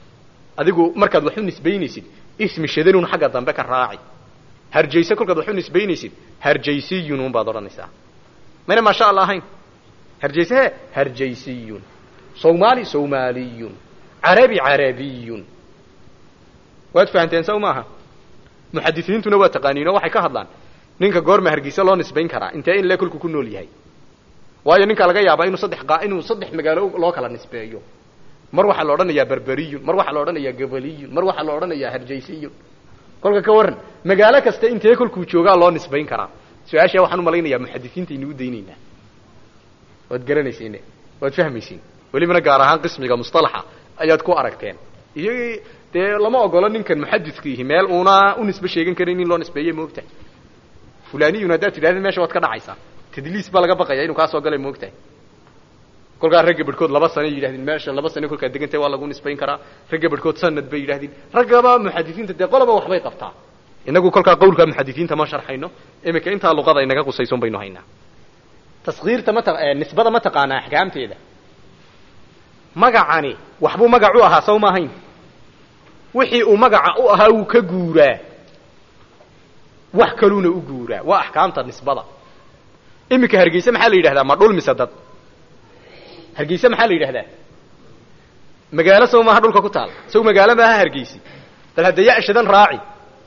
adigu markaad wax u nisbaynaysid ismi shadanun xagga dambe ka raaci harjayse kolkaad wax u nisbaynaysid harjaysiyun un baad odhanaysaa mayna maasha allah ahayn harjayse he harjaysiyun sawmaali sawmaaliyun carabi carabiyun waad fahanteen saw maaha muxadisiintuna waa taqaaniino waxay ka hadlaan ninka goorma hargeysa loo nisbayn karaa intee in le kolku ku nool yahay waayo ninkaa laga yaabaa inuu saddex qa inuu saddex magaalo loo kala nisbeeyo mar waxaa la odhanayaa berberiyun mar waxaa la odhanayaa gabaliyun mar waxaa la odhanayaa harjaysiyun kolka ka warran magaalo kasta intee kolkuu joogaa loo nisbayn karaa su-aashaa waxaan umalaynayaa muxadisiinta inuu daynaynaa waad garanaysiin waad fahmaysiin welibana gaar ahaan qismiga mustalaxa ayaad ku aragteen iyagii dee lama ogolo ninkan muxadidkiihi meel uuna u nisbe sheegan karin in loo nisbeeye moogtahay fulaniyun haddaad tidhahdid meesha waad ka dhacaysaa tadliis baa laga baqaya inuu kaa soo galay moogtahay kolkaa ragga barhkood laba sanay yidhahdeen meesha laba sane kolkaad degantay waa lagu nisbayn karaa ragga barhkood sanad bay yidhahdeen raggaba muxadisiinta dee qoloba waxbay qabtaa inagu kolkaa qawlka muxadisiinta ma sharxayno iminka intaa luqada inaga qusayson baynu haynaa taskiirta ma nisbada ma taqaanaa axkaamteeda magacani waxbuu magac u ahaa saw ma ahayn wixii uu magaca u ahaa wuu ka guuraa wax kaluuna u guuraa waa axkaamta nisbada iminka hargeyse maxaa la yidhahdaa ma dhul mise dad hargeyse maxaa la yidhahdaa magaalo saw maaha dhulka ku taal saw magaalo maaha hargeysi bal hadda yashadan raaci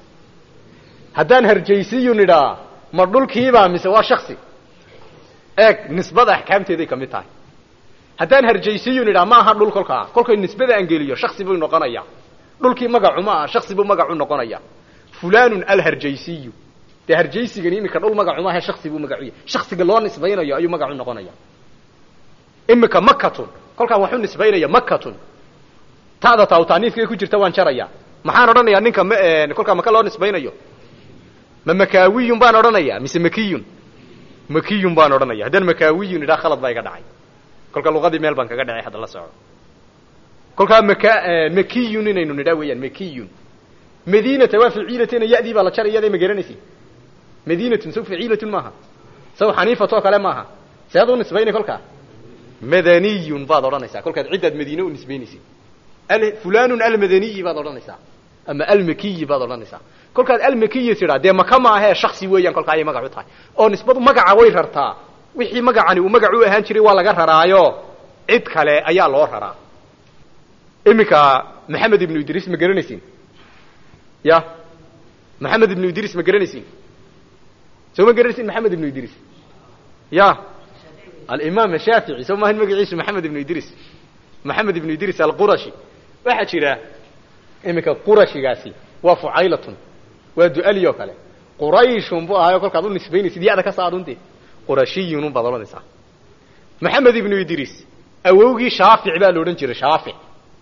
haddaan harjaysiyun idhaa ma dhulkiibaa mise waa shaksi eeg nisbada axkaamteeday ka mid tahay haddaan harjaysiyun idhaa ma aha dhul kolkaa kolkay nisbada aan geliyo shaksi buu noqonayaa dhulkii magacu ma aha shaksi buu magacu noqonaya fulanun alharjaysiyu dee harjaysigani iminka dhul magacu maaha shaksi buu magacuya shaksiga loo nisbaynayo ayuu magacu noqonaya imika makatun kolkaan waxu nisbaynaya makatun ta'da taawtaaniifkay ku jirta waan jaraya maxaan odhanayaa ninka m kolkaa maka loo nisbaynayo ma makaawiyun baan odhanaya mise makiyun makiyun baan odhanaya haddaan makaawiyun idhaa khalad baa iga dhacay kolka luqadii meel baan kaga dhacay hadda la soco kolkaa maka makiyun inaynu nidhaa weeyaan makiyun madinata waa faciilatena yadii baa la jaray yaday ma garanaysi madinatun saw faciilatun maaha saw xaniifatoo kale maaha sead u nisbaynay kolkaa madaniyun baad odhanaysaa kolkaad ciddaad madiine u nisbaynaysid fulanun almadaniyi baad odhanaysaa ama almakiyi baad odhanaysaa kolkaad almakiyi tidhaa dee maka maahee shaksi weeyaan kolkaa ayay magac u tahay oo nisbadu magaca way rartaa wixii magacani uu magac u ahaan jiray waa laga raraayo cid kale ayaa loo raraa iminka maxamed ibnu idriis ma garanaysiin ya maxamed ibnu idriis ma garanaysiin soo ma garanaysiin maxamed ibnu idriis ya alimaam shaafici soo maahan magaciisu maxamed ibnu idriis maxamed ibnu idriis alqurashi waxaa jira iminka qurashigaasi waa fucaylatun waa du'ali oo kale qurayshun buu ahaayo kolkaad u nisbaynaysid yada ka saarunte qurashiyun un baad odhanaysaa maxamed ibnu idriis awowgii shaafic baa la odhan jiray shaafic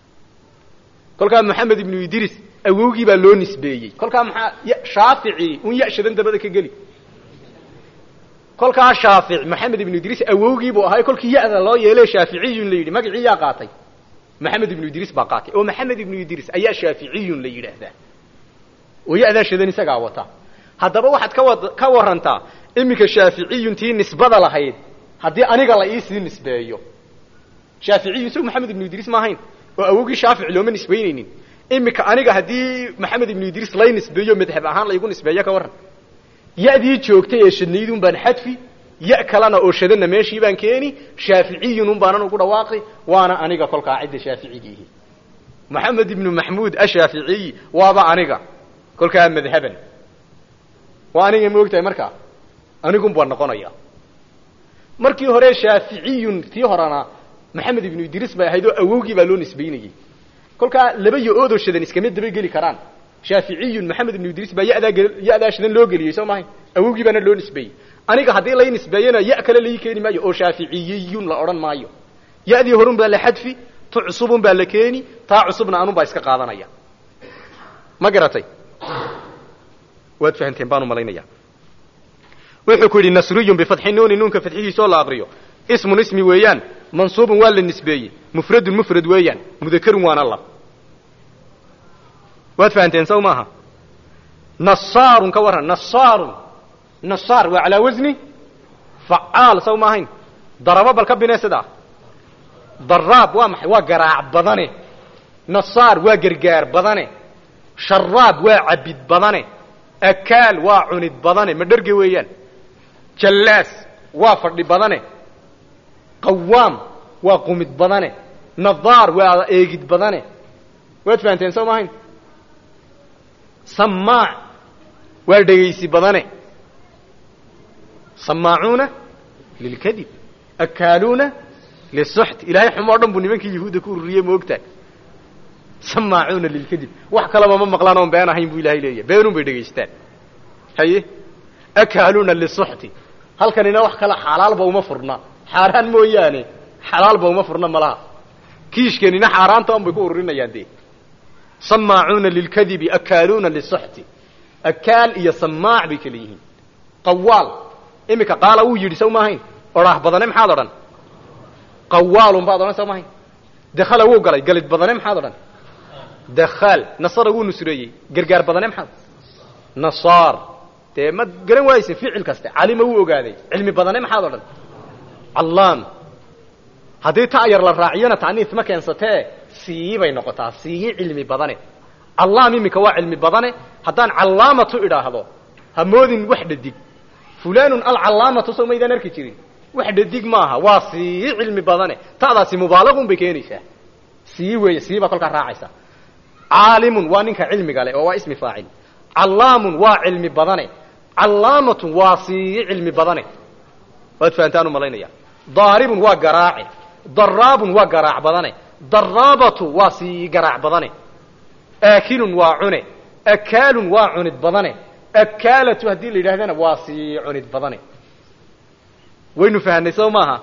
kolkaa maxamed ibnu idriis awowgii baa loo nisbeeyey kolkaa maxaa shaafici un yashadan dabada ka geli kolkaa shaafic maxamed ibnu idriis awowgii buu ahay kolkii ya-da loo yeele shaaficiyun la yidhi magacii yaa qaatay maxamed ibnu idriis baa qaatay oo maxamed ibnu idriis ayaa shaaficiyun la yidhaahdaa oo ya-daa shadan isagaa wata haddaba waxaad ka wad ka warantaa iminka shaaficiyuntii nisbada lahayd haddii aniga la iisii nisbeeyo shaaficiyun isagu maxamed ibnu idriis ma ahayn oo awowgii shaafic looma nisbaynaynin iminka aniga haddii maxamed ibnu idriis lay nisbeeyo madhab ahaan laygu nisbeeyo ka warran ya-dii joogtay ee shadnaydun baan xadfi ya kalena oo shadana meeshii baan keeni shaaficiyun un baanan ugu dhawaaqi waana aniga kolkaa cidda shaaficigiihi maxamed ibnu maxmuud ashaaficiyi waaba aniga kolkaa madhaban waa aniga ma ogtahay markaa anigun baan noqonaya markii hore shaaficiyun tii horena maxamed ibnu idriis bay ahayd oo awowgii baa loo nisbaynayey kolkaa laba yo-oodoo shadan iskama dabageli karaan shaaficiyun maxamed ibnu idriis baa yadaa ya-daa shadan loo geliyey soo mahay awowgii baana loo nisbeeyey aniga haddii lay nisbeeyana ya kale lai keeni maayo oo shaaficiyiyun la odhan maayo ya-dii horun baa la xadfi tu cusubun baa la keeni taa cusubna anun baa iska qaadanaya ma garatay waad fahanteen baan umalaynaya wuxuu ku yidhi nasriyun bifatxi nuuni nuunka fadxihiisoo la aqriyo ismun ismi weeyaan mansuubun waa la nisbeeyey mufradun mufrad weeyaan mudakarun waana lab waad fahanteen saw maaha nasaarun ka warran nasaarun nasaar waa calaa wasni facaal saw ma ahayn darabo bal ka bine sidaa daraab waa maxay waa garaac badane nasaar waa gargaar badane sharaab waa cabid badane akaal waa cunid badane ma dherge weeyaan jallaas waa fadhi badane qawaam waa qumid badane nadaar waa eegid badane waad fahanteen soo maahayn samaac waa dhegaysi badane samaacuuna lilkadib akaaluuna lisuxt ilaahay xumo o dhan buu nimankii yahuudda ku ururiyey ma ogtahay samaacuuna lilkadib wax kalaba ma maqlaan oon been ahayn buu ilahay leeyahy beenun bay dhegaystaan haye akaaluuna lisuxti halkanina wax kale xalaalba uma furna xaaraan mooyaane xalaalba uma furna malaha kiishkanina xaaraanta on bay ku ururinayaan dee samaacuuna lilkadibi akaaluuna lisuxti akaal iyo samaac bay kala yihiin qawaal iminka qaala wuu yidhi saw maahayn odhaah badane maxaad odhan qawaalun baad odhan saw maahayn dakhala wuu galay galid badane maxaad odhan dakhaal nasara wuu nusreeyey gargaar badane maxaad nasaar dee ma garan waayeysin ficil kaste calima wuu ogaaday cilmi badane maxaad odhan callaam haddii ta yar la raaciyona ta'niis ma keensatee sii bay noqotaa sii cilmi badane callaam iminka waa cilmi badane haddaan callaamatu idhaahdo ha moodin wax dhadig fulanun alcallaamatu soo maydaan arki jirin wax dhadig maaha waa sii cilmi badane ta'daasi mubaalaqun bay keenaysaa sii weeye sii baa kolkaa raacaysa caalimun waa ninka cilmiga leh oo waa ismi faacil callaamun waa cilmi badane callaamatun waa sii cilmi badane waad fahantaan u malaynaya daaribun waa garaace daraabun waa garaac badane daraabatu waa sii garaac badane aakilun waa cune akaalun waa cunid badane akaalatu haddii la yidhahdana waa sii cunid badane waynu fahanay soo maaha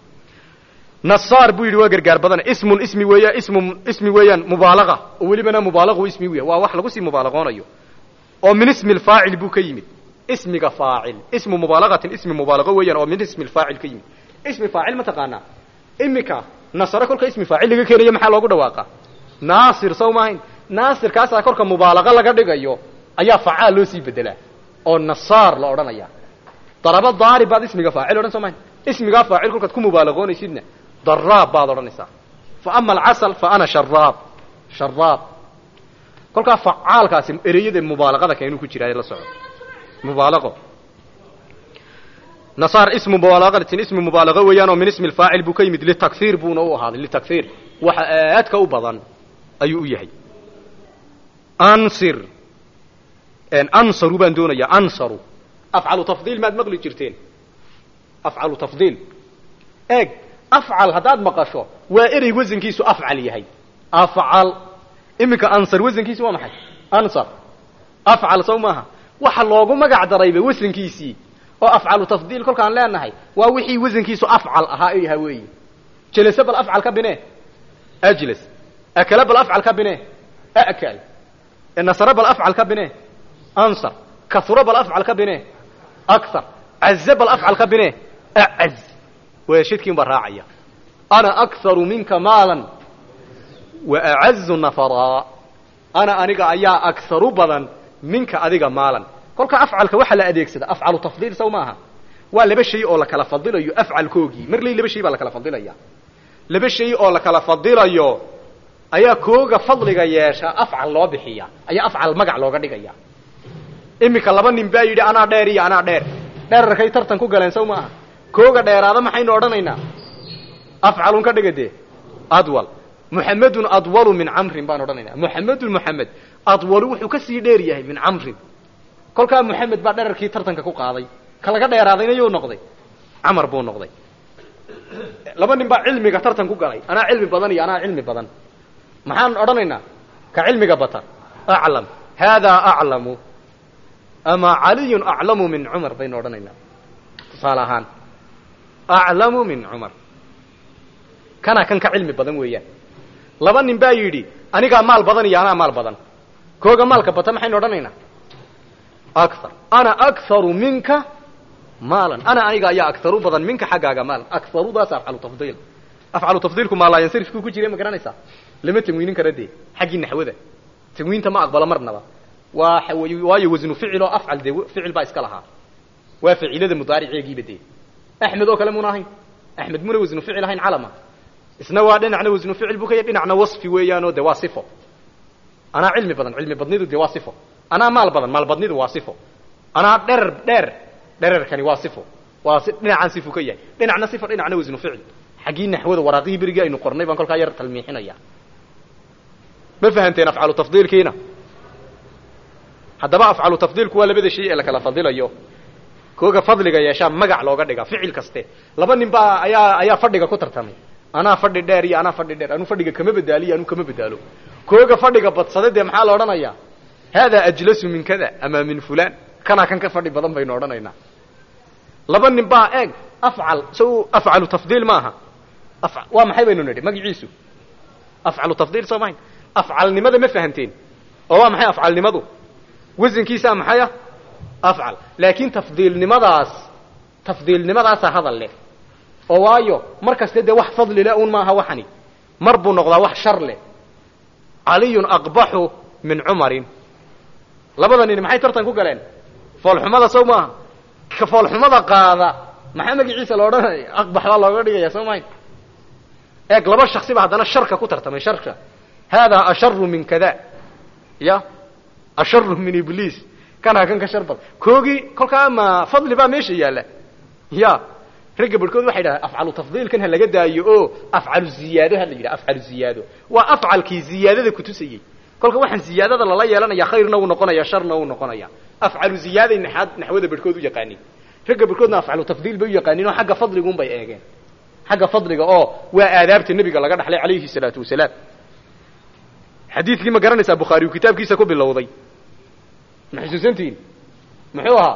nasaar buu yidhi waa gargaar badane ismun ismi weeya ismu ismi weeyaan mubaalaqa oo welibana mubaalaqu ismi weya waa wax lagu sii mubaalaqoonayo oo min ismi lfaacil buu ka yimid ismiga faacil ismu mubaalaqatin ismi mubaalaqo weeyaan oo min ismi lfaacil ka yimid ismi faacil ma taqaanaa imika nasare kolka ismi faacil laga keenayo maxaa loogu dhawaaqa naasir saw maahayn naasirkaasaa korka mubaalaqo laga dhigayo ayaa facaal loo sii bedelaa oo nasaar la odhanaya daraba daarib baad ismiga faacil odhan soo mahayn ismigaa faacil kolkaad ku mubaalaqoonaysidna daraab baad odhanaysaa fa ama alcasal fa ana sharaab sharaab kolkaa facaalkaasi ereyada mubaalaqada keenuu ku jiraa la soco mubaalaqo nasaar ismu mubaalaqatin ismi mubaalaqo weeyaan oo min ismi lfaacil buu ka yimid litakhiir buuna u ahaaday litakhiir waxa aadka u badan ayuu u yahay ansir ansaru baan doonayaa ansaru afcalu tafdiil maad maqli jirteen afcalu tafdiil eeg afcal haddaad maqasho waa erey wasankiisu afcal yahay afcal iminka ansar wasankiisu waa maxay ansar afcal sow maaha waxa loogu magac darayba wasankiisii oo afcalu tafdiil kolkaan leenahay waa wixii wasankiisu afcal ahaa yaha weeyi jelase bal afcal ka bine ajlas akala bal afcal ka bine akal nasare bal afcal ka bine ansar kasuro bal afcal ka bine akthar caze bal afcal ka bine acaz weeshidkiin baa raacaya ana akharu minka maalan wa acazu nafaraa ana aniga ayaa akharu badan minka adiga maalan kolka afcalka waxaa la adeegsada afcalu tafdiil saw maaha waa laba shay oo la kala fadilayo afcalkoogii marley laba shay baa la kala fadilaya laba shay oo la kala fadilayo ayaa kooga fadliga yeesha afcal loo bixiya ayaa afcal magac looga dhigaya iminka laba nin baa yidhi anaa dheer iyo anaa dheer dheerarkay tartan ku galeen saw maaha kooga dheeraada maxaynu odhanaynaa afcalun ka dhiga dee adwal muxamedun adwalu min camrin baan odhanaynaa muxamedun muxamed adwalu wuxuu ka sii dheer yahay min camrin kolkaa muxamed baa dherarkii tartanka ku qaaday ka laga dheeraadayna yuu noqday camar buu noqday laba nin baa cilmiga tartan ku galay anaa cilmi badan iyo anaa cilmi badan maxaan odhanaynaa ka cilmiga bata aclam haadaa aclamu ama caliyun aclamu min cumar baynu odhanaynaa tusaale ahaan aclamu min cumar kana kan ka cilmi badan weeyaan laba nin baa yidhi anigaa maal badan iyo anaa maal badan kooga maalka bata maxaynu odhanaynaa akthar ana akharu minka maalan ana aniga ayaa akharu badan minka xaggaaga maalan akharudaas afcalu tafdiil afcalu tafdiilku maalaayansarifkuu ku jiray ma garanaysaa lama tanwiinin kara dee xaggii naxwada tanwiinta ma aqbalo marnaba waa waayo wasnu ficil oo afcal dee ficil baa iska lahaa waa ficilada mudaariceegiiba dee axmed oo kale muna ahayn axmed muna wasnu ficil ahayn calama isna waa dhinacna wasnu ficil buu ka yahay dhinacna wasfi weeyaanoo de waa sifo anaa cilmi badan cilmi badnidu de waa sifo anaa maal badan maal badnidu waa sifo anaa dherer dheer dhererkani waa sifo waa si dhinacaan sifu ka yahay dhinacna sifo dhinacna wasnu ficil xaggii naxwada waraaqihii berigii aynu qornay baan kolkaa yar talmiixinaya ma fahamteen afcalu tafdiilkiina haddaba afcalu tafdiilku waa labada shay ee la kala fadilayo kooga fadliga yeeshaa magac looga dhiga ficil kaste laba nin baa ayaa ayaa fadhiga ku tartamay anaa fadhi dheer iyo anaa fadhi dheer anuu fadhiga kama badaaliyo anuu kama badaalo kooga fadhiga badsaday dee maxaa la odhanayaa haadaa ajlasu min kada ama min fulan kanaa kan ka fadhi badan baynu odhanaynaa laba nin baa eeg afcal so afcalu tafdiil maaha af waa maxay baynu nidhi magaciisu afcalu tafdiil soo mahayn afcalnimada ma fahamteen oo waa maxay afcalnimadu wasankiisaa maxay ah afcal laakiin tafdiilnimadaas tafdiilnimadaasaa hadal leh oo waayo mar kaste dee wax fadli leh un maaha waxani mar buu noqdaa wax shar leh caliyun aqbaxu min cumarin labada nin maxay tartan ku galeen foolxumada sow maaha ka foolxumada qaada maxaa magaciisa la odhanaya aqbax baa looga dhigaya soo mahayn eeg laba shaksi ba haddana sharka ku tartamay sharka haadaa asharu min kada ya asharu min ibliis kanaa kan ka shar bad koogii kolkaa ma fadli baa meesha yaalla ya ragga barhkood waxay dhahaan afcalu tafdiilkan ha laga daayo oo afcalu ziyaado ha la yidhaha afcalu ziyaado waa afcalkii ziyaadada kutusayey kolka waxaan ziyaadada lala yeelanaya khayrna uu noqonaya sharna uu noqonaya afcalu ziyaaday naxaad naxwada barhkood u yaqaanin ragga barhkoodna afcalu tafdiil bay u yaqaanin oo xagga fadliguun bay eegeen xagga fadliga oo waa aadaabta nebiga laga dhaxlay calayhi salaatu wasalaam xadiidkii ma garanaysaa bukhaari uu kitaabkiisa ku bilowday ma xusuusantihiin muxuu ahaa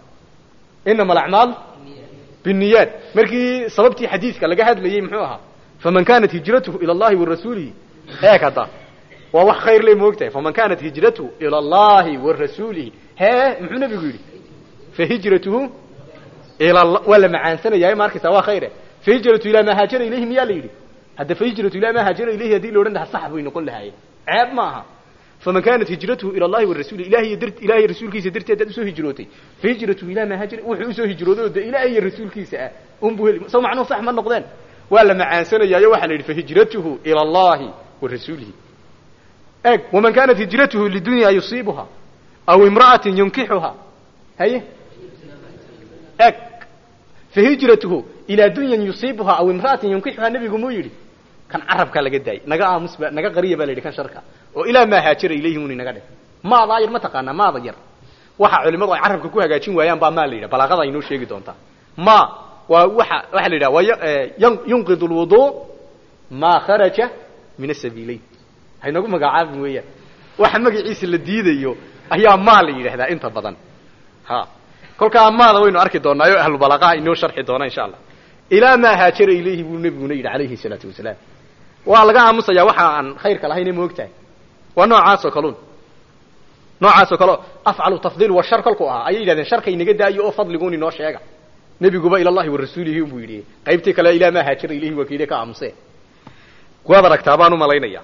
inama alacmaal binniyaat markii sababtii xadiidka laga hadlayey muxuu ahaa faman kanat hijratuhu ila allahi wa rasuulihi eeg hadda waa wax khayr le moogtahay faman kanat hijratuhu ila allahi wa rasuulihi hee muxuu nabigu yidhi fahijratuhu ila waa la macaansanaya ma arkaysaa waa khayre fahijratu ilaa maa haajara ilayhi miyaa la yidhi hadda fahijratu ilaa maa haajara ilayhi haddii la odhan lahaa sax bay noqon lahaayeen ceeb ma aha faman kanat hijratuhu ila allahi warasuuli ilahiy dar ilahiy rasuulkiisa darteed dad usoo hijrootay fahijratuhu ilaa maa haajara wuxuu usoo hijrooday oo de ilaah iyo rasuulkiisa ah unbuu heli soo macnuhu sax ma noqdeen waa la macaansanayaayo waxaa la yidhi fahijratuhu ila allahi wa rasuulihi eeg waman kanat hijratuhu lidunya yusiibuha aw imra'atin yunkixuha haye eeg fahijratuhu ilaa dunyan yusiibuha aw imra'atin yunkixuha nebigu muu yidhi kan carabkaa laga daayay naga aamus ba naga qariya baa la yidhi kan sharka oo ilaa maa haajara ilayhi uni naga dheh maadaa yar ma taqaanaa maada yar waxa culimadu ay carabka ku hagaajin waayaan baa maa la yidhaha balaaqada ay noo sheegi doontaa ma waa waxa waxaa la yidhaha waa yunqid lwudu maa kharaja min asabiileyn haynagu magacaabin weeyaan waxa magaciisa la diidayo ayaa maa la yidhahdaa inta badan ha kolkaa maada waynu arki doonaayo ahlu balaqaha inoo sharxi doona insha allah ilaa maa haajara ilayhi buu nebiguna yidhi calayhi salaatu wasalaam waa laga aamusayaa waxa aan khayrka lahayne moogtahay waa noocaas oo kalun noocaas oo kaleo afcalu tafdiil wa shar kolku ahaa ayay yidhahdeen sharka inaga daayo oo fadliguun inoo sheega nebiguba ila allahi wa rasuulihi buu yidhi qaybtii kale ilaa maa haajara ilayhi waa kayde ka aamusee waad aragtaa baan u malaynaya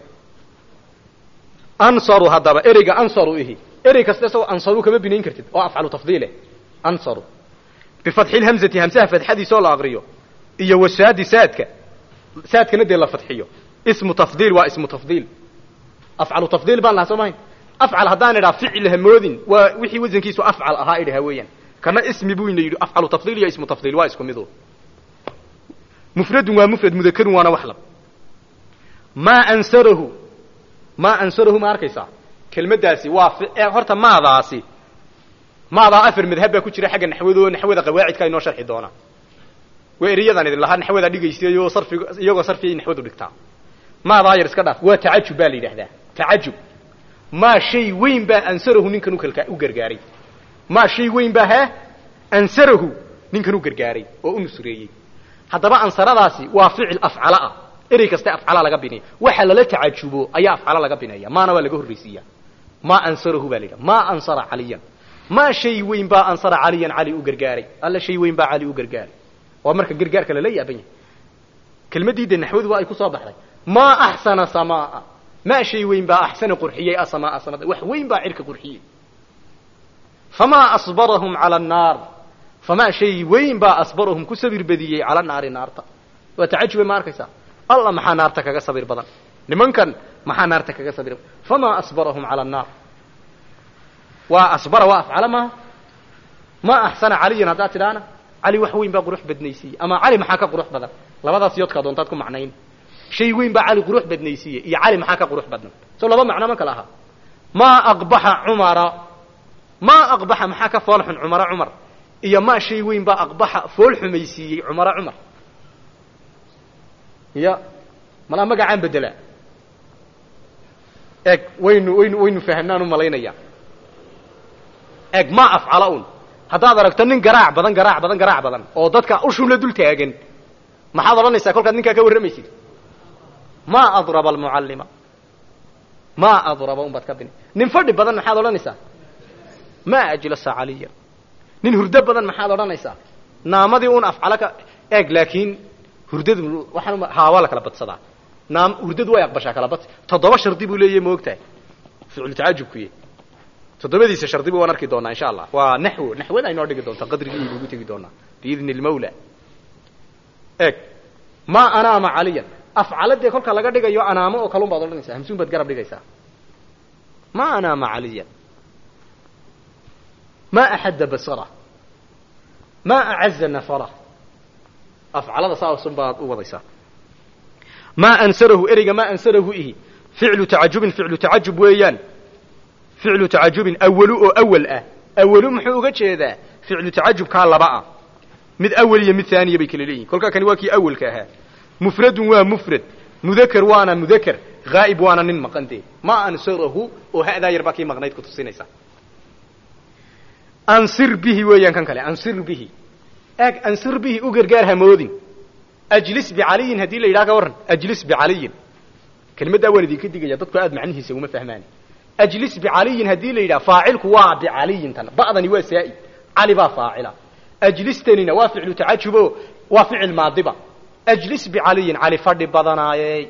ansaru haddaba ereyga ansaru ihi erey kasta isagoo ansaru kama binayn kartid oo afcalu tafdiile ansaru bifatxi lhamzati hamsaha fatxadiisa oo la aqriyo iyo wasaadi saadka saadkana dee la fadxiyo ismu tafdiil waa ismu tafdiil afcalu tafdiil baan lahaa soo mahayn afcal haddaan idhaa ficil hamoodin waa wixii wasankiisu afcal ahaa idhaha weeyaan kana ismi buu ina yidhi afcalu tafdiil iyo ismu tafdiil waa isku midu mufradun waa mufrad mudakarun waana wax lab maa ansarahu maa ansarahu ma arkaysaa kelmaddaasi waa horta maadaasi maadaa afar madhab baa ku jira xagga naxwado naxwada qawaacidka inoo sharxi doonaa waa ereyadaan idin lahaa naxwada dhigaysayoo sarfiga iyagoo sarfiyay naxwadu dhigtaa maadaa yar iska dhaaf waa tacajub baa la yidhahdaa tacajub maa shay weyn baa ansarahu ninkan ukalka u gargaaray maa shay weyn baa hee ansarahu ninkan u gargaaray oo u nusreeyey haddaba ansaradaasi waa ficil afcala ah erey kaste afcala laga binaya waxa lala tacajubo ayaa afcala laga binaya maana waa laga horraysiiya maa ansarahu baa la yidhaha maa ansara caliyan maa shay weyn baa ansara caliyan cali u gargaaray alla shay weyn baa cali u gargaaray waa marka gargaarka lala yaaban yahay kelmaddii de naxwadu waa ay ku soo baxday maa axsana samaa maa shay weyn baa axsana qurxiyey asamaa samada wax weyn baa cirka qurxiyey famaa asbarahum cala annaar famaa shay weyn baa asbarahum ku sabir badiyey cala naari naarta waa tacajube ma arkaysaa alla maxaa naarta kaga sabir badan nimankan maxaa naarta kaga sabir famaa asbarahum cala annaar waa asbara waa afcala maaha ma axsana caliyan haddaad tidhaana cali wax weyn baa qurux badnaysiiye ama cali maxaa ka qurux badan labadaas yoodkaa doontaad ku macnayn shay weyn baa cali qurux badnaysiiye iyo cali maxaa ka qurux badnan soo laba macno ma kala ahaa maa aqbaxa cumara maa aqbaxa maxaa ka fool xun cumara cumar iyo maa shay weyn baa aqbaxa fool xumaysiiyey cumara cumar ya malaa magacaan bedelaa eg waynu waynu waynu fahamnaan u malaynaya eg ma afcala un haddaad aragto nin garaac badan garaac badan garaac badan oo dadka ushun la dul taagan maxaad odhanaysaa kolkaad ninkaa ka warramaysid ma adraba almucallima ma adraba un baad ka bini nin fadhi badan maxaad odhanaysaa ma ajlasa caliya nin hurdo badan maxaad odhanaysaa naamadii un afcala ka eg laakiin hurdadu waxaan haa waa la kala badsadaa naam hurdadu way aqbashaa kala badsi toddoba shardi buu leeyahy ma ogtahay ficlu tacajubkuye toddobadiisa shardi bu waan arki doonaa insha allah waa naxwo naxwada aynoo dhigi doontaa qadrigii aynugu tegi doonaa biidni lmawla eg ma anaama caliyan afcaladee kolka laga dhigayo anaamo oo kalun baad odhanaysaa hamsuun baad garab dhigaysaa ma anaama caliyan ma axadda basara ma acaza nafara afcalada saasun baad u wadaysaa ma ansarahu ereyga ma ansarahu ihi ficlu tacajubin ficlu tacajub weeyaan ficlu tacajubin awalu oo awal ah awalu muxuu uga jeedaa ficlu tacajubkaa laba ah mid awal iyo mid haaniya bay kala leeyihin kolkaa kani waa kii awalka ahaa mufradun waa mufrad mudaker waana mudaker haa'ib waana nin maqan dee ma ansarahu oo ha'daa yar baa kii maqnayd ku tusinaysa ansir bihi weeyaan kan kale ansir bihi eg ansir bihi u gargaar hamoodin ajlis bicaliyin haddii la yidhaha ka warran ajlis bicaliyin kelimaddaa waan idinka digaya dadku aad macnihiisa uma fahmaan ajlis bicaliyin haddii la yidhaha faacilku waa bicaliyin tan ba'dani waa saa'id cali baa faacila ajlistanina waa ficlu tacajubo waa ficil maadiba ajlis bicaliyin cali fadhi badanaayey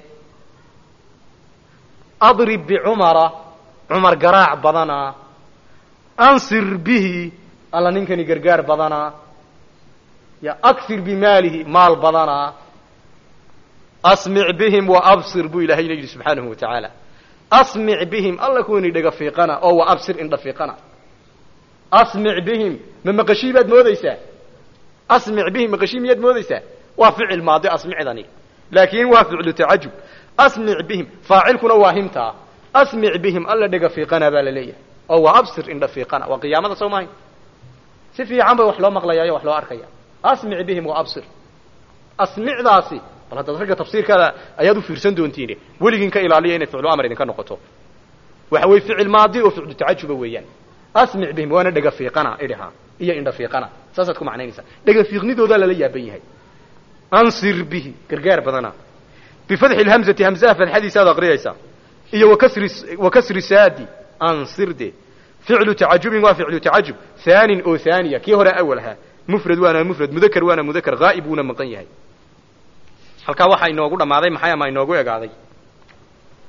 adrib bicumara cumar garaac badanaa ansir bihi alla ninkani gargaar badanaa ya aksir bimaalihi maal badanaa asmic bihim wa absir buu ilahayna yidhi subxaanahu wa tacaala asmic bihim alla kuwani dhega fiiqana oo wa absir indha fiiqana asmic bihim ma maqashii baad moodaysaa asmic bihim maqashii miyaad moodaysaa waa ficil maadi asmicdani laakiin waa ficlu tacajub asmic bihim faacilkuna waa himtaa asmic bihim alla dhega fiiqana baa la leeyahay oo waa absir indha fiiqana waa qiyaamada soo mahay si fiican bay wax loo maqlayaayo wax loo arkaya asmic bihim wa absir asmicdaasi bal haddaad ragga tafsiirkaada ayaad u fiirsan doontiin weligiin ka ilaaliya inay ficlu amar idinka noqoto waxa weye ficil maadi oo ficlu tacajuba weeyaan asmic bihim waana dhega fiiqana idhaha iyo indha fiiqana saasaad ku macnaynaysaa dhega fiiqnidoodaa lala yaaban yahay ansir bihi gargaar badana bifadxi lhamzati hamzaha fadxadiisa aad aqriyaysaa iyo wakasri wakasri saadi ansir de ficlu tacajubin waa ficlu tacajub haanin oo haaniya kii hore awal ahaa mufrad waana mufrad mudakar waana mudakar haa'ib wuuna maqan yahay halkaa waxaa inoogu dhammaaday maxay ama inoogu egaaday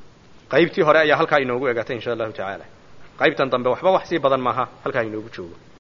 qaybtii hore ayaa halkaa inoogu egaatay insha allahu tacaala qaybtan dambe waxba wax sii badan maaha halkaa inoogu joogo